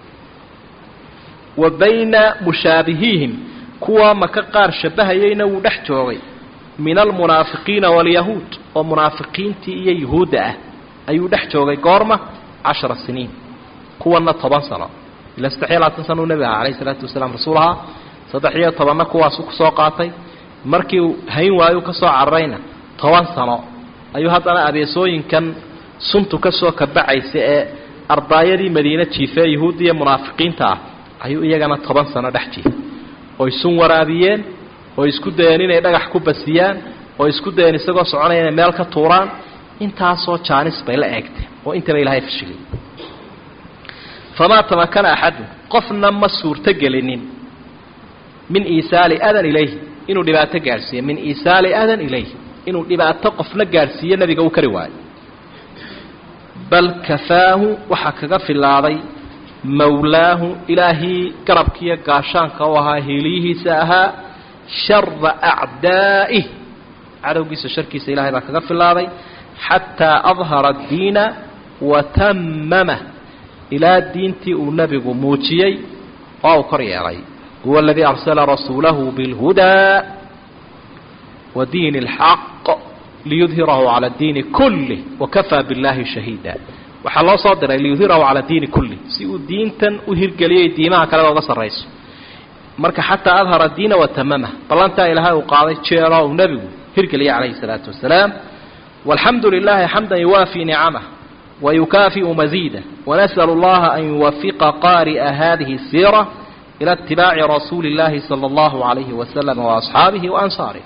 wa bayna mushaabihiihim kuwaa maka qaar shabbahayayna wuu dhex joogay min almunaafiqiina waalyahuud oo munaafiqiintii iyo yuhuudda ah ayuu dhex joogay goorma cashara siniin kuwanna toban sano ila saddex iyo labaatan sana uu nebi aha calayhi isalaatu wasalaam rasuul ahaa saddex iyo tobanna kuwaasu ku soo qaatay markii uu hayn waayu ka soo cararayna toban sano ayuu haddana abeesooyinkan suntu ka soo kabacaysa ee ardaayadii madiine jiifee yuhuudda iyo munaafiqiinta ah ayuu iyagana toban sano dhex jiifay oy sun waraabiyeen oo isku dayeen inay dhagax ku basiyaan oo isku dayeen isagoo soconaya inay meel ka tuuraan intaasoo jaanis bay la eegteen oo intaba ilaahay fashilay famaa tamakana axadun qofna ma suurto gelinin min iisaali adan ilayhi inuu dhibaato gaadhsiiyo min iisaali adan ilayhi inuu dhibaato qofna gaadhsiiyo nebiga uu kari waayo bal kafaahu waxaa kaga filaaday mawlaahu ilaahii garabkiiyo gaashaanka u ahaa hiiliyihiisa ahaa shara acdaa'ih cadowgiisa sharkiisa ilahay baa kaga filaaday xataa adhara addiina wa tammamah ilaa diintii uu nebigu muujiyey oo uu kor yeelay huwa aladii arsala rasuulahu bilhudaa wa diini اlxaq liyudhirahu cala diini kulih wakafaa biاllahi shahiida waxaa loo soo diray liyudhirahu cala diini kulih si uu diintan u hirgeliyay diimaha kaleba uga sarrayso marka xataa adhara diina watamamah ballantaa ilaahay uu qaaday jeero uu nebigu hirgeliyay calayhi الsalaatu wasalaam walxamdu lilahi xamda yuwaafii nicamah wayukaafiu maziida wanasأl اllaha an yuwafiqa qaari'a hadihi الsiira ilى اtibaaci rasuuli اllahi salى اllahu عalayhi wasalam waasxaabihi waansaarih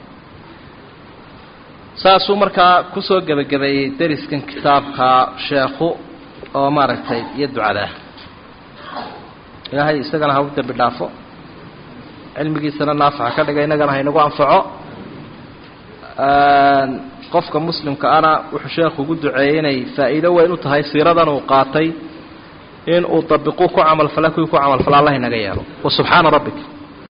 saasuu markaa kusoo gebagabeeyey deriskan kitaabka sheekhu oo maaragtay iyo ducadaa ilaahay isagana ha u dembi dhaafo cilmigiisana naafaxa ka dhiga innagana haynagu anfaco qofka muslimka ana wuxuu sheekhu ugu duceeyey inay faa'iido weyn u tahay siiradan uu qaatay in uu dabiquu ku camalfala kuwii ku camalfala allah inaga yeelo wa subxaana rabbika